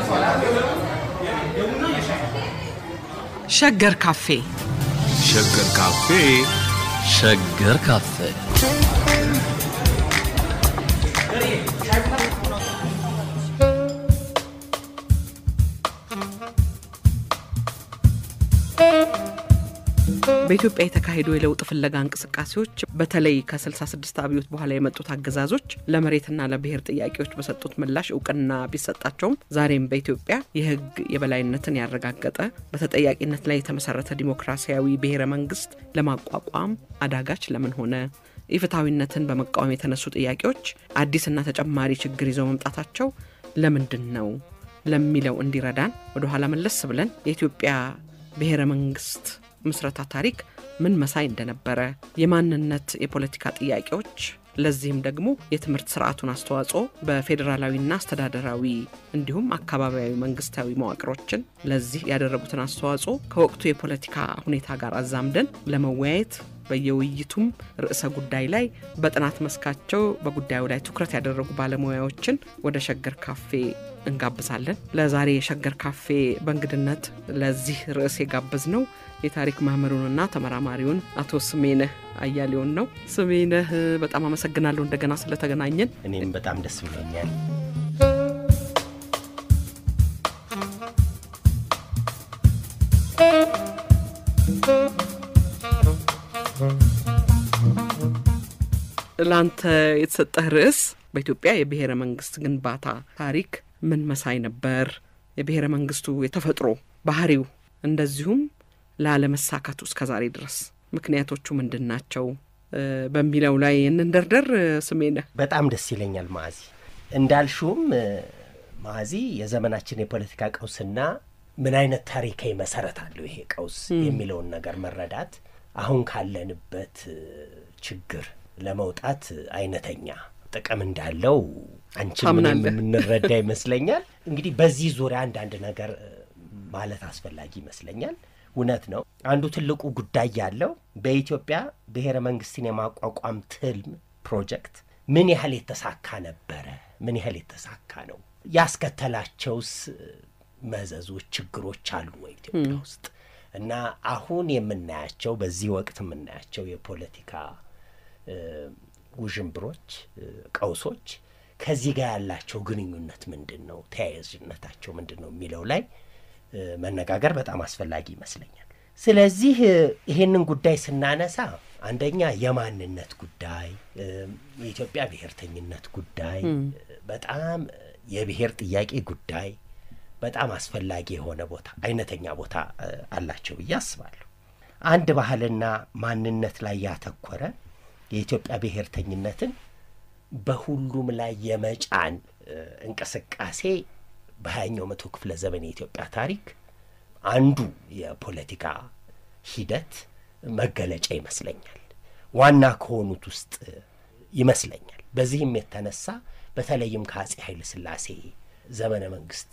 ሸገር ካፌ ሸገር ካፌ ሸገር ካፌ በኢትዮጵያ የተካሄዱ የለውጥ ፍለጋ እንቅስቃሴዎች በተለይ ከ66 አብዮት በኋላ የመጡት አገዛዞች ለመሬትና ለብሔር ጥያቄዎች በሰጡት ምላሽ እውቅና ቢሰጣቸውም ዛሬም በኢትዮጵያ የሕግ የበላይነትን ያረጋገጠ በተጠያቂነት ላይ የተመሰረተ ዲሞክራሲያዊ ብሔረ መንግስት ለማቋቋም አዳጋች ለምን ሆነ? ኢፍትሐዊነትን በመቃወም የተነሱ ጥያቄዎች አዲስና ተጨማሪ ችግር ይዘው መምጣታቸው ለምንድን ነው ለሚለው እንዲረዳን ወደኋላ መለስ ብለን የኢትዮጵያ ብሔረ መንግስት ምስረታ ታሪክ ምን መሳይ እንደነበረ የማንነት የፖለቲካ ጥያቄዎች ለዚህም ደግሞ የትምህርት ስርዓቱን አስተዋጽኦ በፌዴራላዊና አስተዳደራዊ እንዲሁም አካባቢያዊ መንግስታዊ መዋቅሮችን ለዚህ ያደረጉትን አስተዋጽኦ ከወቅቱ የፖለቲካ ሁኔታ ጋር አዛምደን ለመወያየት በየውይይቱም ርዕሰ ጉዳይ ላይ በጥናት መስካቸው በጉዳዩ ላይ ትኩረት ያደረጉ ባለሙያዎችን ወደ ሸገር ካፌ እንጋብዛለን። ለዛሬ የሸገር ካፌ በእንግድነት ለዚህ ርዕስ የጋበዝ ነው የታሪክ መምህሩንና ተመራማሪውን አቶ ስሜነህ አያሌውን ነው። ስሜነህ በጣም አመሰግናለሁ እንደገና ስለተገናኘን። እኔም በጣም ደስ ብሎኛል። ለአንተ የተሰጠህ ርዕስ በኢትዮጵያ የብሔረ መንግስት ግንባታ ታሪክ ምን መሳይ ነበር፣ የብሔረ መንግስቱ የተፈጥሮ ባህሪው፣ እንደዚሁም ላለመሳካቱ እስከ ዛሬ ድረስ ምክንያቶቹ ምንድን ናቸው በሚለው ላይ እንንደርደር። ስሜነህ በጣም ደስ ይለኛል ማዚ። እንዳልሽውም ማዚ የዘመናችን የፖለቲካ ቀውስና ምን አይነት ታሪካዊ መሰረት አለው ይሄ ቀውስ የሚለውን ነገር መረዳት አሁን ካለንበት ችግር ለመውጣት አይነተኛ ጥቅም እንዳለው አንቺ ምንም የምንረዳ ይመስለኛል። እንግዲህ በዚህ ዙሪያ አንዳንድ ነገር ማለት አስፈላጊ ይመስለኛል። እውነት ነው። አንዱ ትልቁ ጉዳይ ያለው በኢትዮጵያ ብሔረ መንግስትን የማቋቋም ትልም ፕሮጀክት ምን ያህል የተሳካ ነበረ? ምን ያህል የተሳካ ነው? ያስከተላቸውስ መዘዞች፣ ችግሮች አሉ ወይ ኢትዮጵያ ውስጥ? እና አሁን የምናያቸው በዚህ ወቅት የምናያቸው የፖለቲካ ውዥንብሮች፣ ቀውሶች ከዚህ ጋር ያላቸው ግንኙነት ምንድን ነው? ተያያዥነታቸው ምንድን ነው የሚለው ላይ መነጋገር በጣም አስፈላጊ ይመስለኛል። ስለዚህ ይሄንን ጉዳይ ስናነሳ አንደኛ የማንነት ጉዳይ፣ የኢትዮጵያ ብሔርተኝነት ጉዳይ፣ በጣም የብሔር ጥያቄ ጉዳይ በጣም አስፈላጊ የሆነ ቦታ አይነተኛ ቦታ አላቸው ብዬ አስባለሁ። አንድ ባህልና ማንነት ላይ ያተኮረ የኢትዮጵያ ብሔርተኝነትን በሁሉም ላይ የመጫን እንቅስቃሴ በሀያኛው መቶ ክፍለ ዘመን የኢትዮጵያ ታሪክ አንዱ የፖለቲካ ሂደት መገለጫ ይመስለኛል። ዋና ከሆኑት ውስጥ ይመስለኛል። በዚህም የተነሳ በተለይም ከአጼ ኃይለ ሥላሴ ዘመነ መንግስት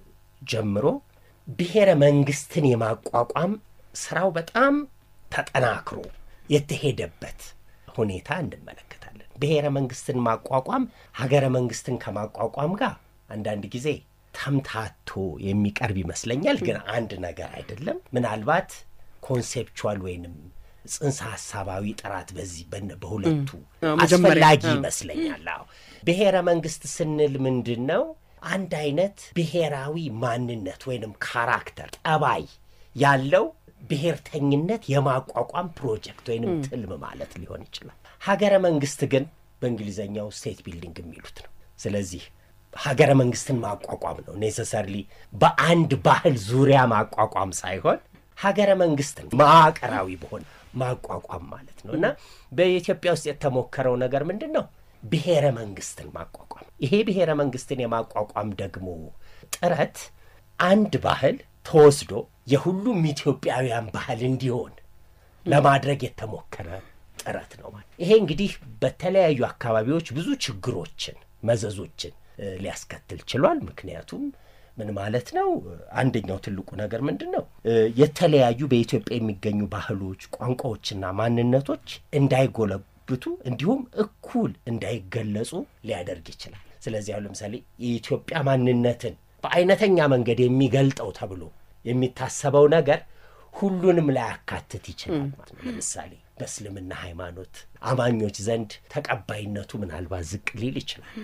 ጀምሮ ብሔረ መንግስትን የማቋቋም ስራው በጣም ተጠናክሮ የተሄደበት ሁኔታ እንመለከታለን። ብሔረ መንግስትን ማቋቋም ሀገረ መንግስትን ከማቋቋም ጋር አንዳንድ ጊዜ ተምታቶ የሚቀርብ ይመስለኛል። ግን አንድ ነገር አይደለም። ምናልባት ኮንሴፕቹዋል ወይንም ጽንሰ ሀሳባዊ ጥራት በዚህ በሁለቱ አስፈላጊ ይመስለኛል። አዎ ብሔረ መንግስት ስንል ምንድን ነው? አንድ አይነት ብሔራዊ ማንነት ወይንም ካራክተር ጠባይ ያለው ብሔርተኝነት የማቋቋም ፕሮጀክት ወይንም ትልም ማለት ሊሆን ይችላል። ሀገረ መንግስት ግን በእንግሊዝኛው ስቴት ቢልዲንግ የሚሉት ነው። ስለዚህ ሀገረ መንግስትን ማቋቋም ነው ኔሰሰርሊ በአንድ ባህል ዙሪያ ማቋቋም ሳይሆን ሀገረ መንግስትን መዋቅራዊ በሆነ ማቋቋም ማለት ነው እና በኢትዮጵያ ውስጥ የተሞከረው ነገር ምንድን ነው? ብሔረ መንግስትን ማቋቋም። ይሄ ብሔረ መንግስትን የማቋቋም ደግሞ ጥረት አንድ ባህል ተወስዶ የሁሉም ኢትዮጵያውያን ባህል እንዲሆን ለማድረግ የተሞከረ ጥረት ነው ማለት። ይሄ እንግዲህ በተለያዩ አካባቢዎች ብዙ ችግሮችን፣ መዘዞችን ሊያስከትል ችሏል። ምክንያቱም ምን ማለት ነው? አንደኛው ትልቁ ነገር ምንድን ነው? የተለያዩ በኢትዮጵያ የሚገኙ ባህሎች፣ ቋንቋዎችና ማንነቶች እንዳይጎለብቱ እንዲሁም እኩል እንዳይገለጹ ሊያደርግ ይችላል። ስለዚህ አሁን ለምሳሌ የኢትዮጵያ ማንነትን በአይነተኛ መንገድ የሚገልጠው ተብሎ የሚታሰበው ነገር ሁሉንም ላያካትት ይችላል ማለት ነው። ለምሳሌ በእስልምና ሃይማኖት አማኞች ዘንድ ተቀባይነቱ ምናልባት ዝቅ ሊል ይችላል።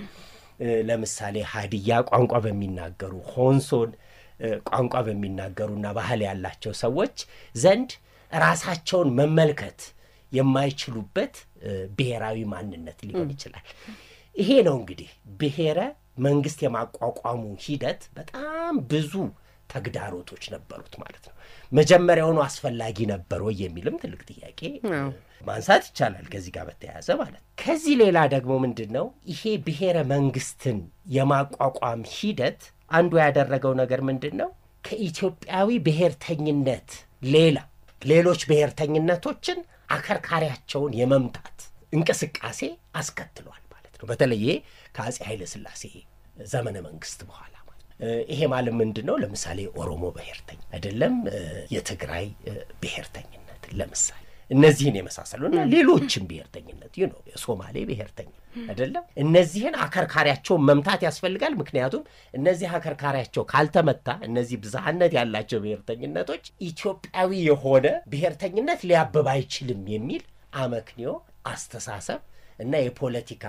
ለምሳሌ ሀዲያ ቋንቋ በሚናገሩ ሆንሶን ቋንቋ በሚናገሩና ባህል ያላቸው ሰዎች ዘንድ ራሳቸውን መመልከት የማይችሉበት ብሔራዊ ማንነት ሊሆን ይችላል። ይሄ ነው እንግዲህ ብሔረ መንግስት የማቋቋሙ ሂደት በጣም ብዙ ተግዳሮቶች ነበሩት ማለት ነው። መጀመሪያውኑ አስፈላጊ ነበር ወይ የሚልም ትልቅ ጥያቄ ማንሳት ይቻላል ከዚህ ጋር በተያያዘ ማለት ነው። ከዚህ ሌላ ደግሞ ምንድን ነው ይሄ ብሔረ መንግስትን የማቋቋም ሂደት አንዱ ያደረገው ነገር ምንድን ነው? ከኢትዮጵያዊ ብሔርተኝነት ሌላ ሌሎች ብሔርተኝነቶችን አከርካሪያቸውን የመምታት እንቅስቃሴ አስከትሏል ማለት ነው። በተለይ ከአፄ ኃይለ ሥላሴ ዘመነ መንግስት በኋላ ማለት ነው። ይሄ ማለት ምንድን ነው? ለምሳሌ ኦሮሞ ብሔርተኝ አይደለም፣ የትግራይ ብሔርተኝነት ለምሳሌ እነዚህን የመሳሰሉ እና ሌሎችም ብሔርተኝነት ይህ ነው የሶማሌ ብሔርተኝ አይደለም። እነዚህን አከርካሪያቸውን መምታት ያስፈልጋል። ምክንያቱም እነዚህ አከርካሪያቸው ካልተመታ እነዚህ ብዝሃነት ያላቸው ብሔርተኝነቶች ኢትዮጵያዊ የሆነ ብሔርተኝነት ሊያብብ አይችልም የሚል አመክንዮ አስተሳሰብ እና የፖለቲካ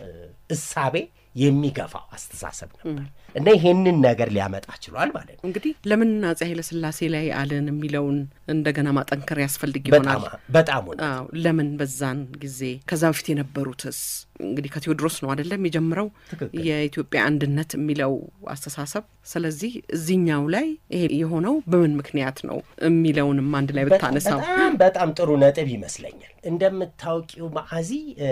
እሳቤ የሚገፋው አስተሳሰብ ነበር እና ይሄንን ነገር ሊያመጣ ችሏል ማለት ነው። እንግዲህ ለምን አፄ ኃይለሥላሴ ላይ አልን የሚለውን እንደገና ማጠንከር ያስፈልግ ይሆናል። በጣም አዎ፣ ለምን በዛን ጊዜ ከዛ በፊት የነበሩትስ እንግዲህ ከቴዎድሮስ ነው አይደለም የሚጀምረው የኢትዮጵያ አንድነት የሚለው አስተሳሰብ። ስለዚህ እዚህኛው ላይ ይሄ የሆነው በምን ምክንያት ነው የሚለውንም አንድ ላይ ብታነሳው በጣም በጣም ጥሩ ነጥብ ይመስለኛል። እንደምታውቂው ማዕዚ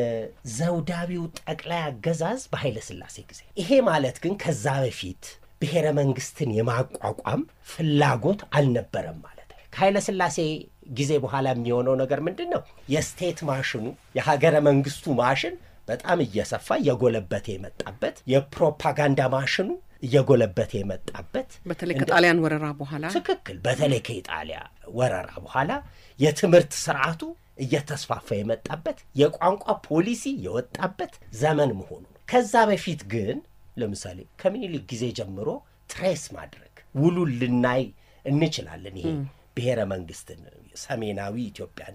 ዘውዳዊው ጠቅላይ አገዛዝ በኃይለ ሥላሴ ጊዜ ይሄ ማለት ግን ከዛ በፊት ብሔረ መንግስትን የማቋቋም ፍላጎት አልነበረም ማለት ነው። ከኃይለ ሥላሴ ጊዜ በኋላ የሚሆነው ነገር ምንድን ነው? የስቴት ማሽኑ የሀገረ መንግስቱ ማሽን በጣም እየሰፋ እየጎለበተ የመጣበት የፕሮፓጋንዳ ማሽኑ እየጎለበተ የመጣበት በተለይ ከጣሊያን ወረራ በኋላ ትክክል። በተለይ ከኢጣሊያ ወረራ በኋላ የትምህርት ስርዓቱ እየተስፋፋ የመጣበት የቋንቋ ፖሊሲ የወጣበት ዘመን መሆኑ ነው። ከዛ በፊት ግን ለምሳሌ ከምኒልክ ጊዜ ጀምሮ ትሬስ ማድረግ ውሉን ልናይ እንችላለን። ይሄ ብሔረ መንግስትን ሰሜናዊ ኢትዮጵያን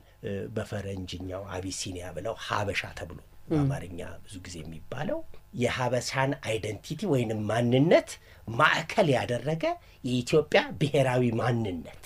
በፈረንጅኛው አቢሲኒያ ብለው ሀበሻ ተብሎ በአማርኛ ብዙ ጊዜ የሚባለው የሀበሻን አይደንቲቲ ወይንም ማንነት ማዕከል ያደረገ የኢትዮጵያ ብሔራዊ ማንነት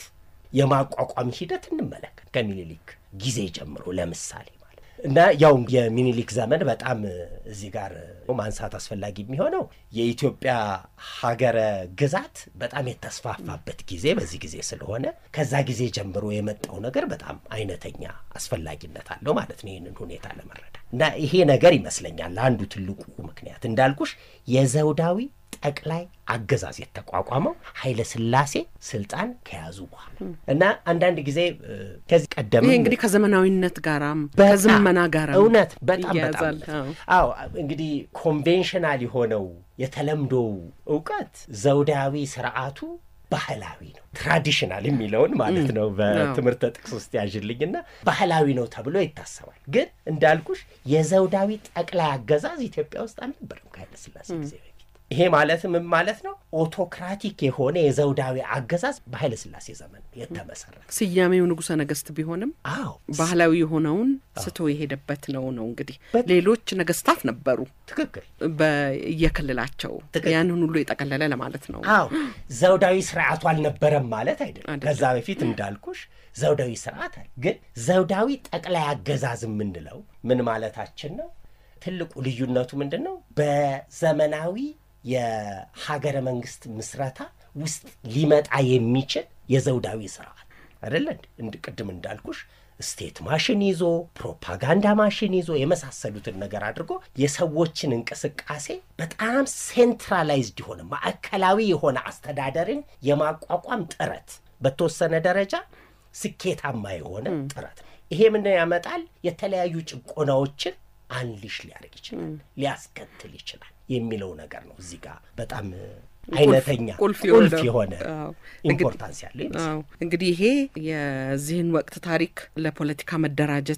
የማቋቋም ሂደት እንመለከት ከምኒልክ ጊዜ ጀምሮ ለምሳሌ ማለት እና ያው የሚኒሊክ ዘመን በጣም እዚህ ጋር ማንሳት አስፈላጊ የሚሆነው የኢትዮጵያ ሀገረ ግዛት በጣም የተስፋፋበት ጊዜ በዚህ ጊዜ ስለሆነ ከዛ ጊዜ ጀምሮ የመጣው ነገር በጣም አይነተኛ አስፈላጊነት አለው ማለት ነው ይህንን ሁኔታ ለመረዳት እና ይሄ ነገር ይመስለኛል አንዱ ትልቁ ምክንያት እንዳልኩሽ የዘውዳዊ ጠቅላይ አገዛዝ የተቋቋመው ኃይለ ሥላሴ ስልጣን ከያዙ በኋላ እና አንዳንድ ጊዜ ከዚህ ቀደም ይሄ እንግዲህ ከዘመናዊነት ጋራም ከዝመና ጋራ እውነት በጣም በጣም ይያዛል። እውነት። አዎ እንግዲህ ኮንቬንሽናል የሆነው የተለምዶው እውቀት ዘውዳዊ ስርዓቱ ባህላዊ ነው ትራዲሽናል የሚለውን ማለት ነው በትምህርተ ጥቅስ ውስጥ ያዥልኝና ባህላዊ ነው ተብሎ ይታሰባል። ግን እንዳልኩሽ የዘውዳዊ ጠቅላይ አገዛዝ ኢትዮጵያ ውስጥ አልነበረም ከኃይለ ሥላሴ ጊዜ በፊት። ይሄ ማለት ምን ማለት ነው? ኦቶክራቲክ የሆነ የዘውዳዊ አገዛዝ በኃይለ ሥላሴ ዘመን የተመሰረተ ስያሜው ንጉሠ ነገሥት ቢሆንም አዎ ባህላዊ የሆነውን ስቶ የሄደበት ነው ነው እንግዲህ በጣም። ሌሎች ነገስታት ነበሩ ትክክል በየክልላቸው ትክክል። ያንን ሁሉ የጠቀለለ ለማለት ነው። አዎ ዘውዳዊ ስርዓቱ አልነበረም ማለት አይደለም። አይደለም። ከዛ በፊት እንዳልኩሽ ዘውዳዊ ስርዓት አለ። ግን ዘውዳዊ ጠቅላይ አገዛዝ የምንለው ምን ማለታችን ነው? ትልቁ ልዩነቱ ምንድን ነው? በዘመናዊ የሀገረ መንግስት ምስረታ ውስጥ ሊመጣ የሚችል የዘውዳዊ ስርዓት አይደለ? እንድ ቅድም እንዳልኩሽ ስቴት ማሽን ይዞ ፕሮፓጋንዳ ማሽን ይዞ የመሳሰሉትን ነገር አድርጎ የሰዎችን እንቅስቃሴ በጣም ሴንትራላይዝድ የሆነ ማዕከላዊ የሆነ አስተዳደርን የማቋቋም ጥረት በተወሰነ ደረጃ ስኬታማ የሆነ ጥረት ነው። ይሄ ምንድን ያመጣል? የተለያዩ ጭቆናዎችን አንሊሽ ሊያደርግ ይችላል፣ ሊያስከትል ይችላል የሚለው ነገር ነው። እዚህ ጋር በጣም አይነተኛ ቁልፍ ቁልፍ የሆነው። የሆነ አዎ። ኢምፖርታንስ ያለው ይመስላል። አዎ እንግዲህ ይሄ የዚህን ወቅት ታሪክ ለፖለቲካ መደራጀት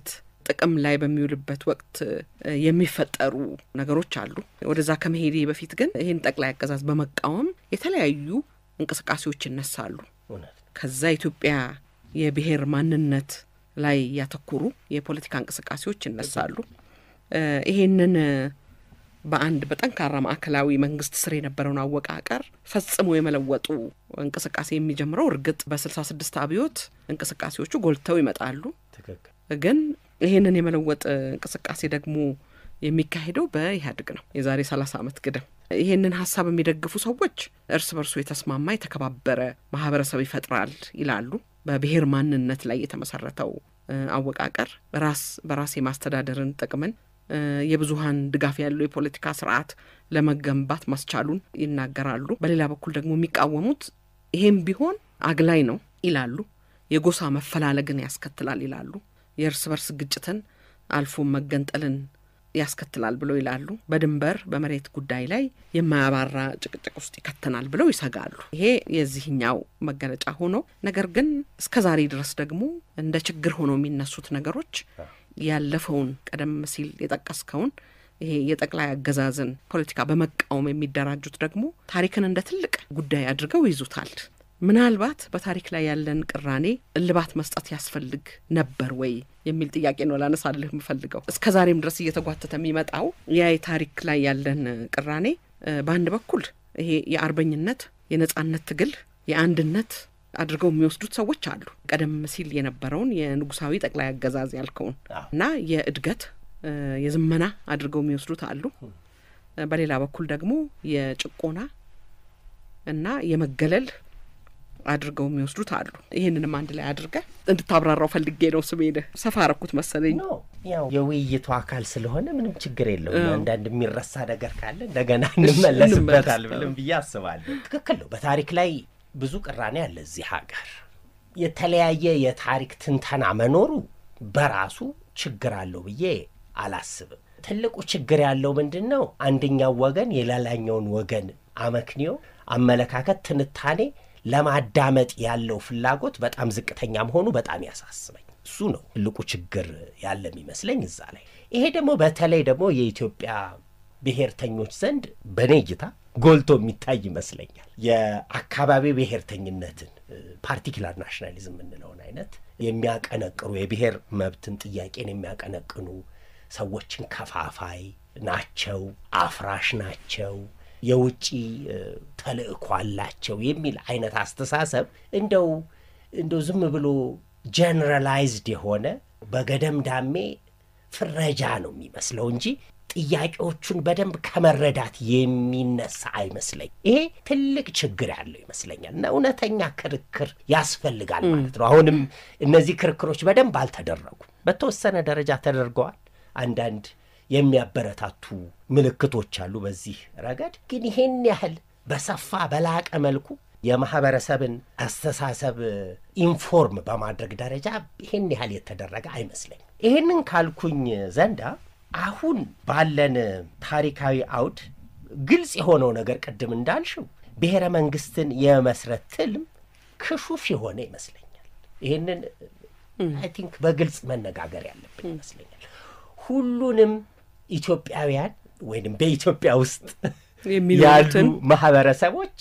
ጥቅም ላይ በሚውልበት ወቅት የሚፈጠሩ ነገሮች አሉ። ወደዛ ከመሄዴ በፊት ግን ይህን ጠቅላይ አገዛዝ በመቃወም የተለያዩ እንቅስቃሴዎች ይነሳሉ። እውነት ነው። ከዛ ኢትዮጵያ የብሔር ማንነት ላይ ያተኮሩ የፖለቲካ እንቅስቃሴዎች ይነሳሉ። ይሄንን በአንድ በጠንካራ ማዕከላዊ መንግስት ስር የነበረውን አወቃቀር ፈጽሞ የመለወጡ እንቅስቃሴ የሚጀምረው እርግጥ በስልሳ ስድስት አብዮት እንቅስቃሴዎቹ ጎልተው ይመጣሉ። ትክክል። ግን ይህንን የመለወጥ እንቅስቃሴ ደግሞ የሚካሄደው በኢህአዴግ ነው። የዛሬ ሰላሳ ዓመት ግድም ይህንን ሀሳብ የሚደግፉ ሰዎች እርስ በርሱ የተስማማ የተከባበረ ማህበረሰብ ይፈጥራል ይላሉ። በብሔር ማንነት ላይ የተመሰረተው አወቃቀር ራስ በራስ የማስተዳደርን ጥቅምን የብዙሀን ድጋፍ ያለው የፖለቲካ ስርዓት ለመገንባት ማስቻሉን ይናገራሉ። በሌላ በኩል ደግሞ የሚቃወሙት ይሄም ቢሆን አግላይ ነው ይላሉ። የጎሳ መፈላለግን ያስከትላል ይላሉ። የእርስ በርስ ግጭትን አልፎ መገንጠልን ያስከትላል ብለው ይላሉ። በድንበር በመሬት ጉዳይ ላይ የማያባራ ጭቅጭቅ ውስጥ ይከተናል ብለው ይሰጋሉ። ይሄ የዚህኛው መገለጫ ሆኖ ነገር ግን እስከ ዛሬ ድረስ ደግሞ እንደ ችግር ሆኖ የሚነሱት ነገሮች ያለፈውን ቀደም ሲል የጠቀስከውን ይሄ የጠቅላይ አገዛዝን ፖለቲካ በመቃወም የሚደራጁት ደግሞ ታሪክን እንደ ትልቅ ጉዳይ አድርገው ይዙታል። ምናልባት በታሪክ ላይ ያለን ቅራኔ እልባት መስጠት ያስፈልግ ነበር ወይ የሚል ጥያቄ ነው ላነሳልህ የምፈልገው። እስከ ዛሬም ድረስ እየተጓተተ የሚመጣው ያ የታሪክ ላይ ያለን ቅራኔ በአንድ በኩል ይሄ የአርበኝነት የነጻነት ትግል የአንድነት አድርገው የሚወስዱት ሰዎች አሉ። ቀደም ሲል የነበረውን የንጉሳዊ ጠቅላይ አገዛዝ ያልከውን እና የእድገት የዝመና አድርገው የሚወስዱት አሉ። በሌላ በኩል ደግሞ የጭቆና እና የመገለል አድርገው የሚወስዱት አሉ። ይህንንም አንድ ላይ አድርገ እንድታብራራው ፈልጌ ነው። ስሜን ሰፋ አረኩት መሰለኝ። ኖ ያው የውይይቱ አካል ስለሆነ ምንም ችግር የለውም። አንዳንድ የሚረሳ ነገር ካለ እንደገና እንመለስበታል ብለን ብዬ አስባለሁ። ትክክል ነው። በታሪክ ላይ ብዙ ቅራኔ አለ እዚህ ሀገር። የተለያየ የታሪክ ትንተና መኖሩ በራሱ ችግር አለው ብዬ አላስብም። ትልቁ ችግር ያለው ምንድን ነው? አንደኛው ወገን የሌላኛውን ወገን አመክንዮ፣ አመለካከት፣ ትንታኔ ለማዳመጥ ያለው ፍላጎት በጣም ዝቅተኛ መሆኑ በጣም ያሳስበኝ። እሱ ነው ትልቁ ችግር ያለ የሚመስለኝ እዛ ላይ። ይሄ ደግሞ በተለይ ደግሞ የኢትዮጵያ ብሔርተኞች ዘንድ በእኔ እይታ ጎልቶ የሚታይ ይመስለኛል። የአካባቢ ብሔርተኝነትን ፓርቲኪላር ናሽናሊዝም የምንለውን አይነት የሚያቀነቅኑ የብሔር መብትን ጥያቄን የሚያቀነቅኑ ሰዎችን ከፋፋይ ናቸው፣ አፍራሽ ናቸው፣ የውጭ ተልእኮ አላቸው የሚል አይነት አስተሳሰብ እንደው እንደው ዝም ብሎ ጀነራላይዝድ የሆነ በገደምዳሜ ፍረጃ ነው የሚመስለው እንጂ ጥያቄዎቹን በደንብ ከመረዳት የሚነሳ አይመስለኝ። ይሄ ትልቅ ችግር ያለው ይመስለኛል እና እውነተኛ ክርክር ያስፈልጋል ማለት ነው። አሁንም እነዚህ ክርክሮች በደንብ አልተደረጉም። በተወሰነ ደረጃ ተደርገዋል። አንዳንድ የሚያበረታቱ ምልክቶች አሉ በዚህ ረገድ። ግን ይሄን ያህል በሰፋ በላቀ መልኩ የማህበረሰብን አስተሳሰብ ኢንፎርም በማድረግ ደረጃ ይሄን ያህል የተደረገ አይመስለኝም። ይሄንን ካልኩኝ ዘንዳ አሁን ባለን ታሪካዊ አውድ ግልጽ የሆነው ነገር ቅድም እንዳልሽው ብሔረ መንግስትን የመስረት ትልም ክሹፍ የሆነ ይመስለኛል። ይህንን አይ ቲንክ በግልጽ መነጋገር ያለብን ይመስለኛል። ሁሉንም ኢትዮጵያውያን ወይም በኢትዮጵያ ውስጥ ያሉ የሚኖሩትን ማህበረሰቦች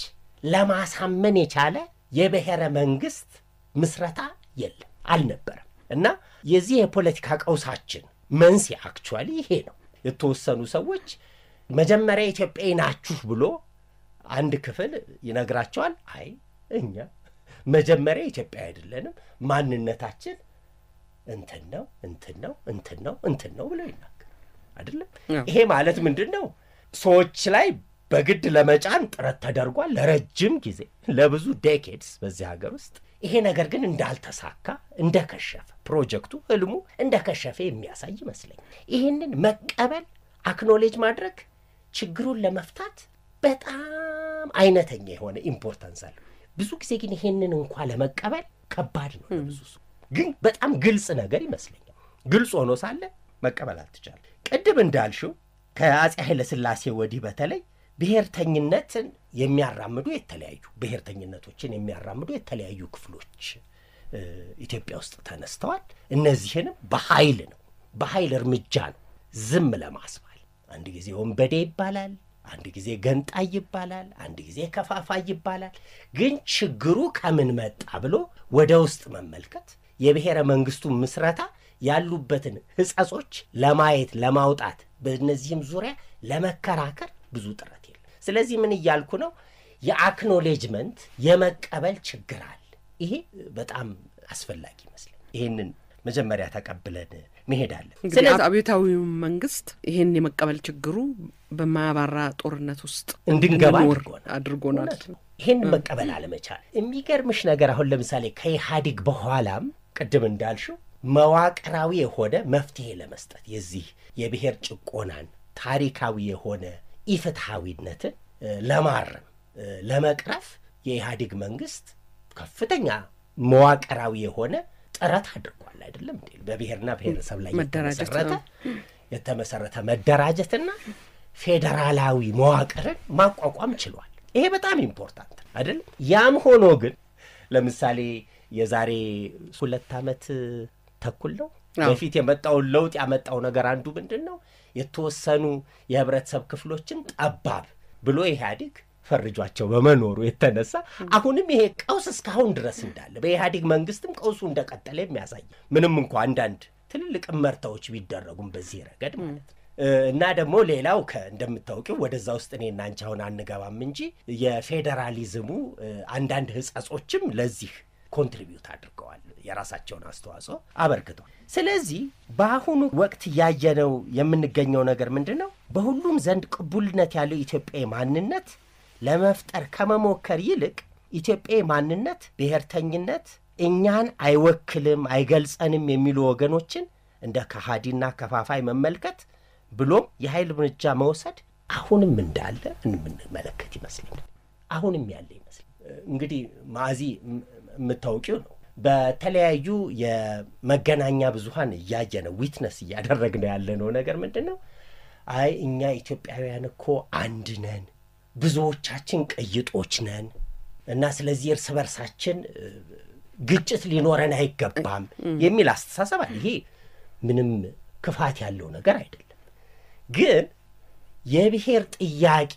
ለማሳመን የቻለ የብሔረ መንግስት ምስረታ የለም፣ አልነበረም እና የዚህ የፖለቲካ ቀውሳችን መንስኤ አክቹዋሊ ይሄ ነው። የተወሰኑ ሰዎች መጀመሪያ ኢትዮጵያዊ ናችሁ ብሎ አንድ ክፍል ይነግራቸዋል። አይ እኛ መጀመሪያ ኢትዮጵያዊ አይደለንም፣ ማንነታችን እንትን ነው እንትን ነው እንትን ነው እንትን ነው ብለው ይናገር አይደለም። አዎ። ይሄ ማለት ምንድን ነው? ሰዎች ላይ በግድ ለመጫን ጥረት ተደርጓል ለረጅም ጊዜ ለብዙ ዴኬድስ በዚህ ሀገር ውስጥ። ይሄ ነገር ግን እንዳልተሳካ እንደከሸፈ፣ ፕሮጀክቱ ህልሙ እንደከሸፈ የሚያሳይ ይመስለኛል። ይህንን መቀበል አክኖሌጅ ማድረግ ችግሩን ለመፍታት በጣም አይነተኛ የሆነ ኢምፖርታንስ አለው። ብዙ ጊዜ ግን ይሄንን እንኳ ለመቀበል ከባድ ነው ለብዙ ሰው። ግን በጣም ግልጽ ነገር ይመስለኛል። ግልጽ ሆኖ ሳለ መቀበል አልተቻለም። ቅድም እንዳልሽው ከአፄ ኃይለ ሥላሴ ወዲህ በተለይ ብሔርተኝነትን የሚያራምዱ የተለያዩ ብሔርተኝነቶችን የሚያራምዱ የተለያዩ ክፍሎች እ፣ ኢትዮጵያ ውስጥ ተነስተዋል። እነዚህንም በኃይል ነው በኃይል እርምጃ ነው ዝም ለማስባል። አንድ ጊዜ ወንበዴ ይባላል፣ አንድ ጊዜ ገንጣይ ይባላል፣ አንድ ጊዜ ከፋፋይ ይባላል። ግን ችግሩ ከምን መጣ ብሎ ወደ ውስጥ መመልከት የብሔረ መንግስቱ ምስረታ ያሉበትን ሕጸጾች ለማየት ለማውጣት፣ በእነዚህም ዙሪያ ለመከራከር ብዙ ጥረት የለም። ስለዚህ ምን እያልኩ ነው? የአክኖሌጅመንት የመቀበል ችግር አለ። ይሄ በጣም አስፈላጊ ይመስለኝ። ይህንን መጀመሪያ ተቀብለን መሄድ አለን። እንግዲህ አብዮታዊው መንግስት ይህን የመቀበል ችግሩ በማያባራ ጦርነት ውስጥ እንድንገባ እንድንኖር አድርጎናል። አድርጎናል። እውነት ነው። ይህን መቀበል አለመቻል የሚገርምሽ ነገር አሁን ለምሳሌ ከኢህአዴግ በኋላም ቅድም እንዳልሽው መዋቅራዊ የሆነ መፍትሄ ለመስጠት የዚህ የብሔር ጭቆናን ታሪካዊ የሆነ ኢፍትሐዊነትን እ፣ ለማረም እ፣ ለመቅረፍ የኢህአዴግ መንግስት ከፍተኛ መዋቅራዊ የሆነ ጥረት አድርጓል። አይደለም እንዴ? በብሔርና ብሔረሰብ ላይ መደራጀት የተመሰረተ ነው። የተመሰረተ መደራጀትና ፌዴራላዊ መዋቅርን ማቋቋም ችሏል። ይሄ በጣም ኢምፖርታንት ነው አይደለም። ያም ሆኖ ግን ለምሳሌ የዛሬ ሁለት ዓመት ተኩል ነው አዎ። በፊት የመጣውን ለውጥ ያመጣው ነገር አንዱ ምንድን ነው? የተወሰኑ የህብረተሰብ ክፍሎችን ጠባብ ብሎ ኢህአዴግ ፈርጇቸው በመኖሩ የተነሳ አሁንም ይሄ ቀውስ እስካሁን ድረስ እንዳለ በኢህአዴግ መንግስትም ቀውሱ እንደቀጠለ የሚያሳይ ምንም እንኳ አንዳንድ ትልልቅ እመርታዎች ቢደረጉም በዚህ ረገድ ማለት ነው። እ፣ እና ደግሞ ሌላው ከ እንደምታውቂው ወደዛ ውስጥ እኔና አንቺ አሁን አንገባም እንጂ የፌዴራሊዝሙ እ፣ አንዳንድ ህጸጾችም ለዚህ ኮንትሪቢዩት አድርገዋል፣ የራሳቸውን አስተዋጽኦ አበርክተዋል። ስለዚህ በአሁኑ ወቅት እያየነው የምንገኘው ነገር ምንድን ነው? በሁሉም ዘንድ ቅቡልነት ያለው ኢትዮጵያዊ ማንነት ለመፍጠር ከመሞከር ይልቅ ኢትዮጵያዊ ማንነት ብሔርተኝነት እኛን አይወክልም አይገልጸንም የሚሉ ወገኖችን እንደ ከሃዲና ከፋፋይ መመልከት ብሎም የኃይል እርምጃ መውሰድ አሁንም እንዳለ የምንመለከት ይመስለኛል። አሁንም ያለ ይመስል እንግዲህ ማዕዚ ም- የምታውቂው ነው። በተለያዩ የመገናኛ ብዙኃን እያየ ነው ዊትነስ እያደረግነው ያለነው ነገር ምንድን ነው? አይ እኛ ኢትዮጵያውያን እኮ አንድ ነን፣ ብዙዎቻችን ቅይጦች ነን እና ስለዚህ እርስ በርሳችን እ፣ ግጭት ሊኖረን አይገባም የሚል አስተሳሰብ አለ። ይሄ ምንም ክፋት ያለው ነገር አይደለም። ግን የብሔር ጥያቄ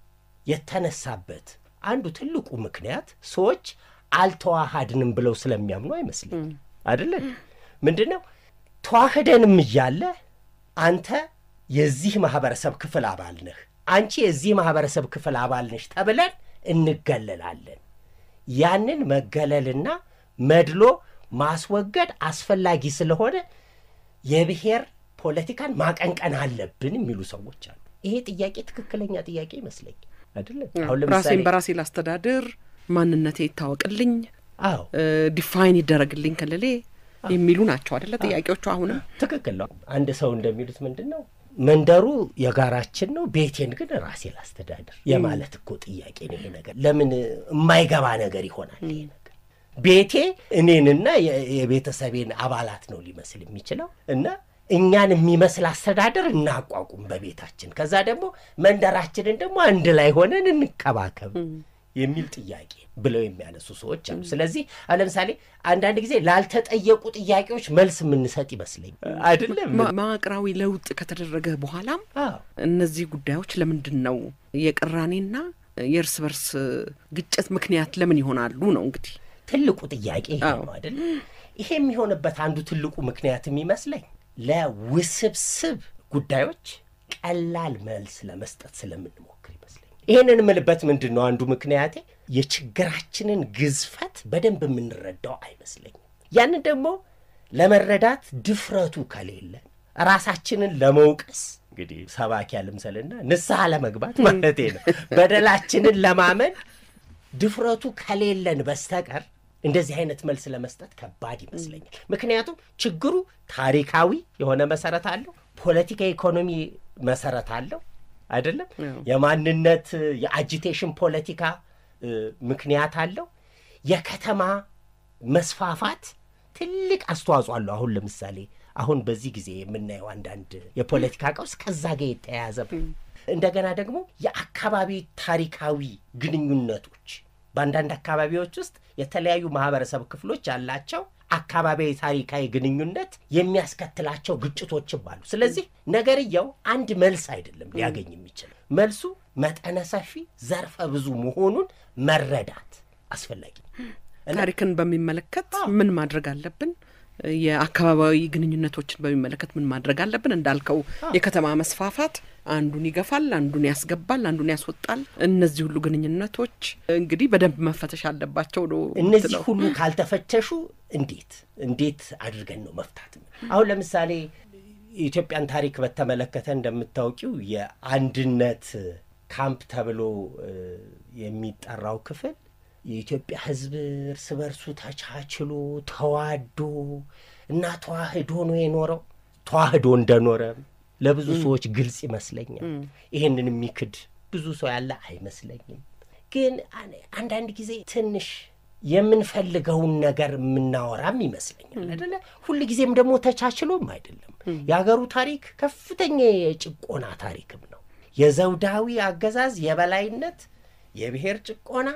የተነሳበት አንዱ ትልቁ ምክንያት ሰዎች አልተዋሃድንም ብለው ስለሚያምኑ አይመስልም። አይደለም ምንድን ነው ተዋህደንም እያለ አንተ የዚህ ማህበረሰብ ክፍል አባል ነህ፣ አንቺ የዚህ ማህበረሰብ ክፍል አባል ነሽ ተብለን እንገለላለን። ያንን መገለልና መድሎ ማስወገድ አስፈላጊ ስለሆነ የብሔር ፖለቲካን ማቀንቀን አለብን የሚሉ ሰዎች አሉ። ይሄ ጥያቄ ትክክለኛ ጥያቄ ይመስለኛል። አይደለም አሁን ለምሳሌ ራሴን በራሴ ላስተዳድር፣ ማንነቴ ይታወቅልኝ፣ አዎ ዲፋይን ይደረግልኝ ክልሌ የሚሉ ናቸው አደለ ጥያቄዎቹ። አሁንም ትክክል ነው። አንድ ሰው እንደሚሉት ምንድን ነው መንደሩ የጋራችን ነው፣ ቤቴን ግን ራሴ ላስተዳድር የማለት እኮ ጥያቄ ነው። ይሄ ነገር ለምን የማይገባ ነገር ይሆናል? ይሄ ነገር ቤቴ እኔንና የ- የቤተሰቤን አባላት ነው ሊመስል የሚችለው እና እኛን የሚመስል አስተዳደር እናቋቁም በቤታችን፣ ከዛ ደግሞ መንደራችንን ደግሞ አንድ ላይ ሆነን እንከባከብ የሚል ጥያቄ ብለው የሚያነሱ ሰዎች አሉ። ስለዚህ አሁን ለምሳሌ አንዳንድ ጊዜ ላልተጠየቁ ጥያቄዎች መልስ የምንሰጥ ይመስለኝ አይደለም። ማ- መዋቅራዊ ለውጥ ከተደረገ በኋላም አዎ እነዚህ ጉዳዮች ለምንድን ነው የቅራኔና የእርስ በርስ ግጭት ምክንያት ለምን ይሆናሉ ነው እንግዲህ ትልቁ ጥያቄ ይሄ አዎ። ነው አይደል? ይሄ የሚሆንበት አንዱ ትልቁ ምክንያት የሚመስለኝ ለውስብስብ ጉዳዮች ቀላል መልስ ለመስጠት ስለምንሞክር ይመስለኝ። ይህንን የምልበት ምንድን ነው አንዱ ምክንያቴ የችግራችንን ግዝፈት በደንብ የምንረዳው አይመስለኝም። ያንን ደግሞ ለመረዳት ድፍረቱ ከሌለን ራሳችንን ለመውቀስ እንግዲህ ሰባኪ ያልምሰልና ንስሐ ለመግባት ማለቴ ነው በደላችንን ለማመን ድፍረቱ ከሌለን በስተቀር እንደዚህ አይነት መልስ ለመስጠት ከባድ ይመስለኛል። ምክንያቱም ችግሩ ታሪካዊ የሆነ መሰረት አለው፣ ፖለቲካ ኢኮኖሚ መሰረት አለው አይደለም። አዎ። የማንነት የአጂቴሽን ፖለቲካ እ፣ ምክንያት አለው። የከተማ መስፋፋት ትልቅ አስተዋጽኦ አለው። አሁን ለምሳሌ አሁን በዚህ ጊዜ የምናየው አንዳንድ የፖለቲካ ቀውስ ከዛ ጋር የተያያዘ ነው። እንደገና ደግሞ የአካባቢ ታሪካዊ ግንኙነቶች በአንዳንድ አካባቢዎች ውስጥ የተለያዩ ማህበረሰብ ክፍሎች ያላቸው አካባቢያዊ ታሪካዊ ግንኙነት የሚያስከትላቸው ግጭቶችም አሉ። ስለዚህ ነገርየው አንድ መልስ አይደለም ሊያገኝ የሚችለው መልሱ መጠነ ሰፊ ዘርፈ ብዙ መሆኑን መረዳት አስፈላጊ ነው። ታሪክን በሚመለከት ምን ማድረግ አለብን? የአካባቢያዊ ግንኙነቶችን በሚመለከት ምን ማድረግ አለብን? እንዳልከው የከተማ መስፋፋት አንዱን ይገፋል፣ አንዱን ያስገባል፣ አንዱን ያስወጣል። እነዚህ ሁሉ ግንኙነቶች እንግዲህ በደንብ መፈተሽ አለባቸው ነው። እነዚህ የምትለው። ሁሉ ካልተፈተሹ እንዴት እንዴት አድርገን ነው መፍታት? አሁን ለምሳሌ የኢትዮጵያን ታሪክ በተመለከተ እንደምታውቂው የአንድነት ካምፕ ተብሎ እ, የሚጠራው ክፍል የኢትዮጵያ ሕዝብ እርስ በርሱ ተቻችሎ ተዋዶ እና ተዋህዶ ነው የኖረው። ተዋህዶ እንደኖረ ለብዙ ሰዎች ግልጽ ይመስለኛል። ይህንን የሚክድ ብዙ ሰው ያለ አይመስለኝም። ግን አን- አንዳንድ ጊዜ ትንሽ የምንፈልገውን ነገር የምናወራም ይመስለኛል አይደለ? ሁል ጊዜም ደግሞ ተቻችሎም አይደለም። የሀገሩ ታሪክ ከፍተኛ የጭቆና ታሪክም ነው። የዘውዳዊ አገዛዝ የበላይነት፣ የብሔር ጭቆና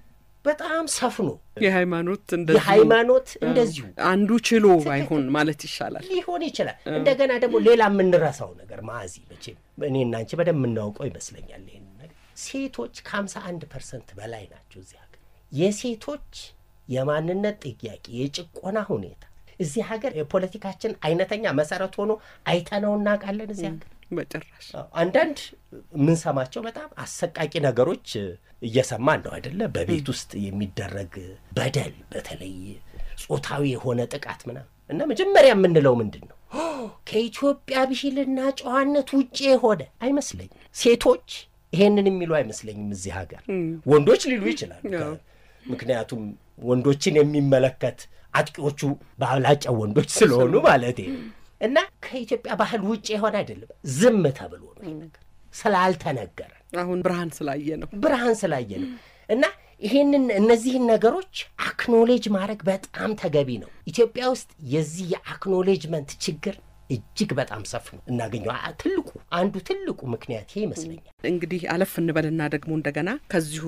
በጣም ሰፍኖ የሃይማኖት እንደዚሁ የሃይማኖት እንደዚሁ አንዱ ችሎ ባይሆን ማለት ይሻላል። ሊሆን ይችላል። እንደገና ደግሞ ሌላ የምንረሳው ነገር ማዚ መቼም እኔና አንቺ በደንብ የምናውቀው ይመስለኛል ይህን ነገር ሴቶች ከሀምሳ አንድ ፐርሰንት በላይ ናቸው እዚህ ሀገር። የሴቶች የማንነት ጥያቄ የጭቆና ሁኔታ እዚህ ሀገር የፖለቲካችን አይነተኛ መሰረት ሆኖ አይተነው እናውቃለን እዚህ ሀገር በጭራሽ አዎ፣ አንዳንድ የምንሰማቸው በጣም አሰቃቂ ነገሮች እየሰማን ነው አይደለ? በቤት ውስጥ የሚደረግ በደል፣ በተለይ ጾታዊ የሆነ ጥቃት ምናምን እና መጀመሪያ የምንለው ምንድን ነው? ኦ፣ ከኢትዮጵያ ብሂልና ጨዋነት ውጭ የሆነ አይመስለኝም። ሴቶች ይሄንን የሚሉ አይመስለኝም እዚህ ሀገር። ወንዶች ሊሉ ይችላሉ። አዎ። ምክንያቱም ወንዶችን የሚመለከት አጥቂዎቹ በአብላጫው ወንዶች ስለሆኑ ማለት ነው። እና ከኢትዮጵያ ባህል ውጭ የሆነ አይደለም። ዝም ተብሎ ነው ይህ ነገር ስላልተነገረ አሁን ብርሃን ስላየ ነው። ብርሃን ስላየ ነው። እና ይሄንን እነዚህን ነገሮች አክኖሌጅ ማድረግ በጣም ተገቢ ነው። ኢትዮጵያ ውስጥ የዚህ የአክኖሌጅመንት ችግር እጅግ በጣም ሰፍ ነው እናገኘው። አ- ትልቁ አንዱ ትልቁ ምክንያት ይሄ ይመስለኛል። እንግዲህ አለፍ እንበልና ደግሞ እንደገና ከዚሁ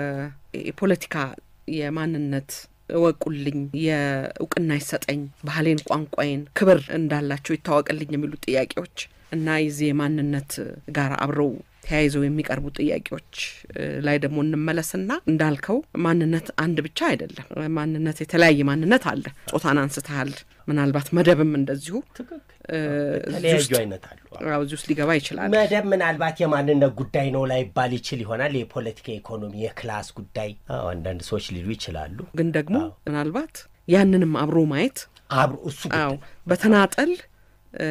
ከፖለቲካ የማንነት እወቁልኝ፣ የእውቅና ይሰጠኝ፣ ባህሌን፣ ቋንቋዬን ክብር እንዳላቸው ይታወቅልኝ የሚሉ ጥያቄዎች እና የዚህ የማንነት ጋር አብረው ተያይዘው የሚቀርቡ ጥያቄዎች እ, ላይ ደግሞ እንመለስና እንዳልከው ማንነት አንድ ብቻ አይደለም። ማንነት የተለያየ ማንነት አለ። ጾታን አንስተሃል። ምናልባት መደብም እንደዚሁ ትክክል። እ, እዚህ የተለያዩ ውስጥ- አይነት አሉ። አዎ፣ እዚህ ውስጥ ሊገባ ይችላል። መደብ ምናልባት የማንነት ጉዳይ ነው ላይባል ይችል ይሆናል። የፖለቲካ ኢኮኖሚ፣ የክላስ ጉዳይ አዎ፣ አንዳንድ ሰዎች ሊሉ ይችላሉ። ግን ደግሞ ምናልባት ያንንም አብሮ ማየት አብሮ እሱ ጉዳይ አዎ በተናጠል እ,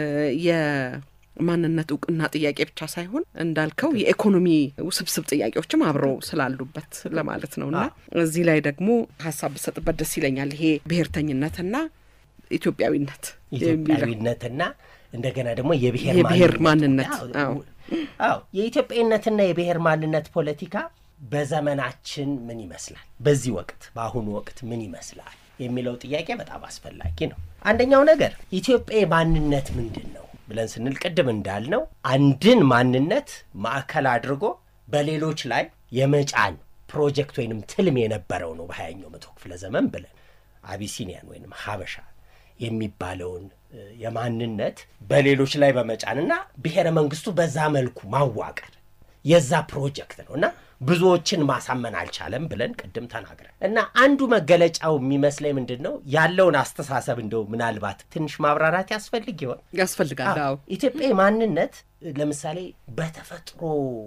የማንነት እውቅና ጥያቄ ብቻ ሳይሆን እንዳልከው የኢኮኖሚ ውስብስብ ጥያቄዎችም አብረው ስላሉበት ለማለት ነው እና እዚህ ላይ ደግሞ ሀሳብ ብሰጥበት ደስ ይለኛል። ይሄ ብሔርተኝነትና ኢትዮጵያዊነት የሚለው ኢትዮጵያዊነትና እንደገና ደግሞ የብሔር የብሔር ማንነት፣ አዎ። አዎ የኢትዮጵያዊነትና የብሔር ማንነት ፖለቲካ በዘመናችን ምን ይመስላል፣ በዚህ ወቅት በአሁኑ ወቅት ምን ይመስላል የሚለው ጥያቄ በጣም አስፈላጊ ነው። አንደኛው ነገር ኢትዮጵያ ማንነት ምንድን ነው ብለን ስንል ቅድም እንዳልነው አንድን ማንነት ማዕከል አድርጎ በሌሎች ላይ የመጫን ፕሮጀክት ወይንም ትልም የነበረው ነው በሀያኛው መቶ ክፍለ ዘመን ብለን አቢሲኒያን ወይንም ሀበሻ የሚባለውን እ, የማንነት በሌሎች ላይ በመጫንና ብሔረ መንግስቱ በዛ መልኩ ማዋቀር የዛ ፕሮጀክት ነው እና ብዙዎችን ማሳመን አልቻለም ብለን ቅድም ተናግረን እና አንዱ መገለጫው የሚመስለኝ ምንድን ነው ያለውን አስተሳሰብ እንደው ምናልባት ትንሽ ማብራራት ያስፈልግ ይሆን? ያስፈልጋል። አዎ ኢትዮጵያ ማንነት ለምሳሌ በተፈጥሮ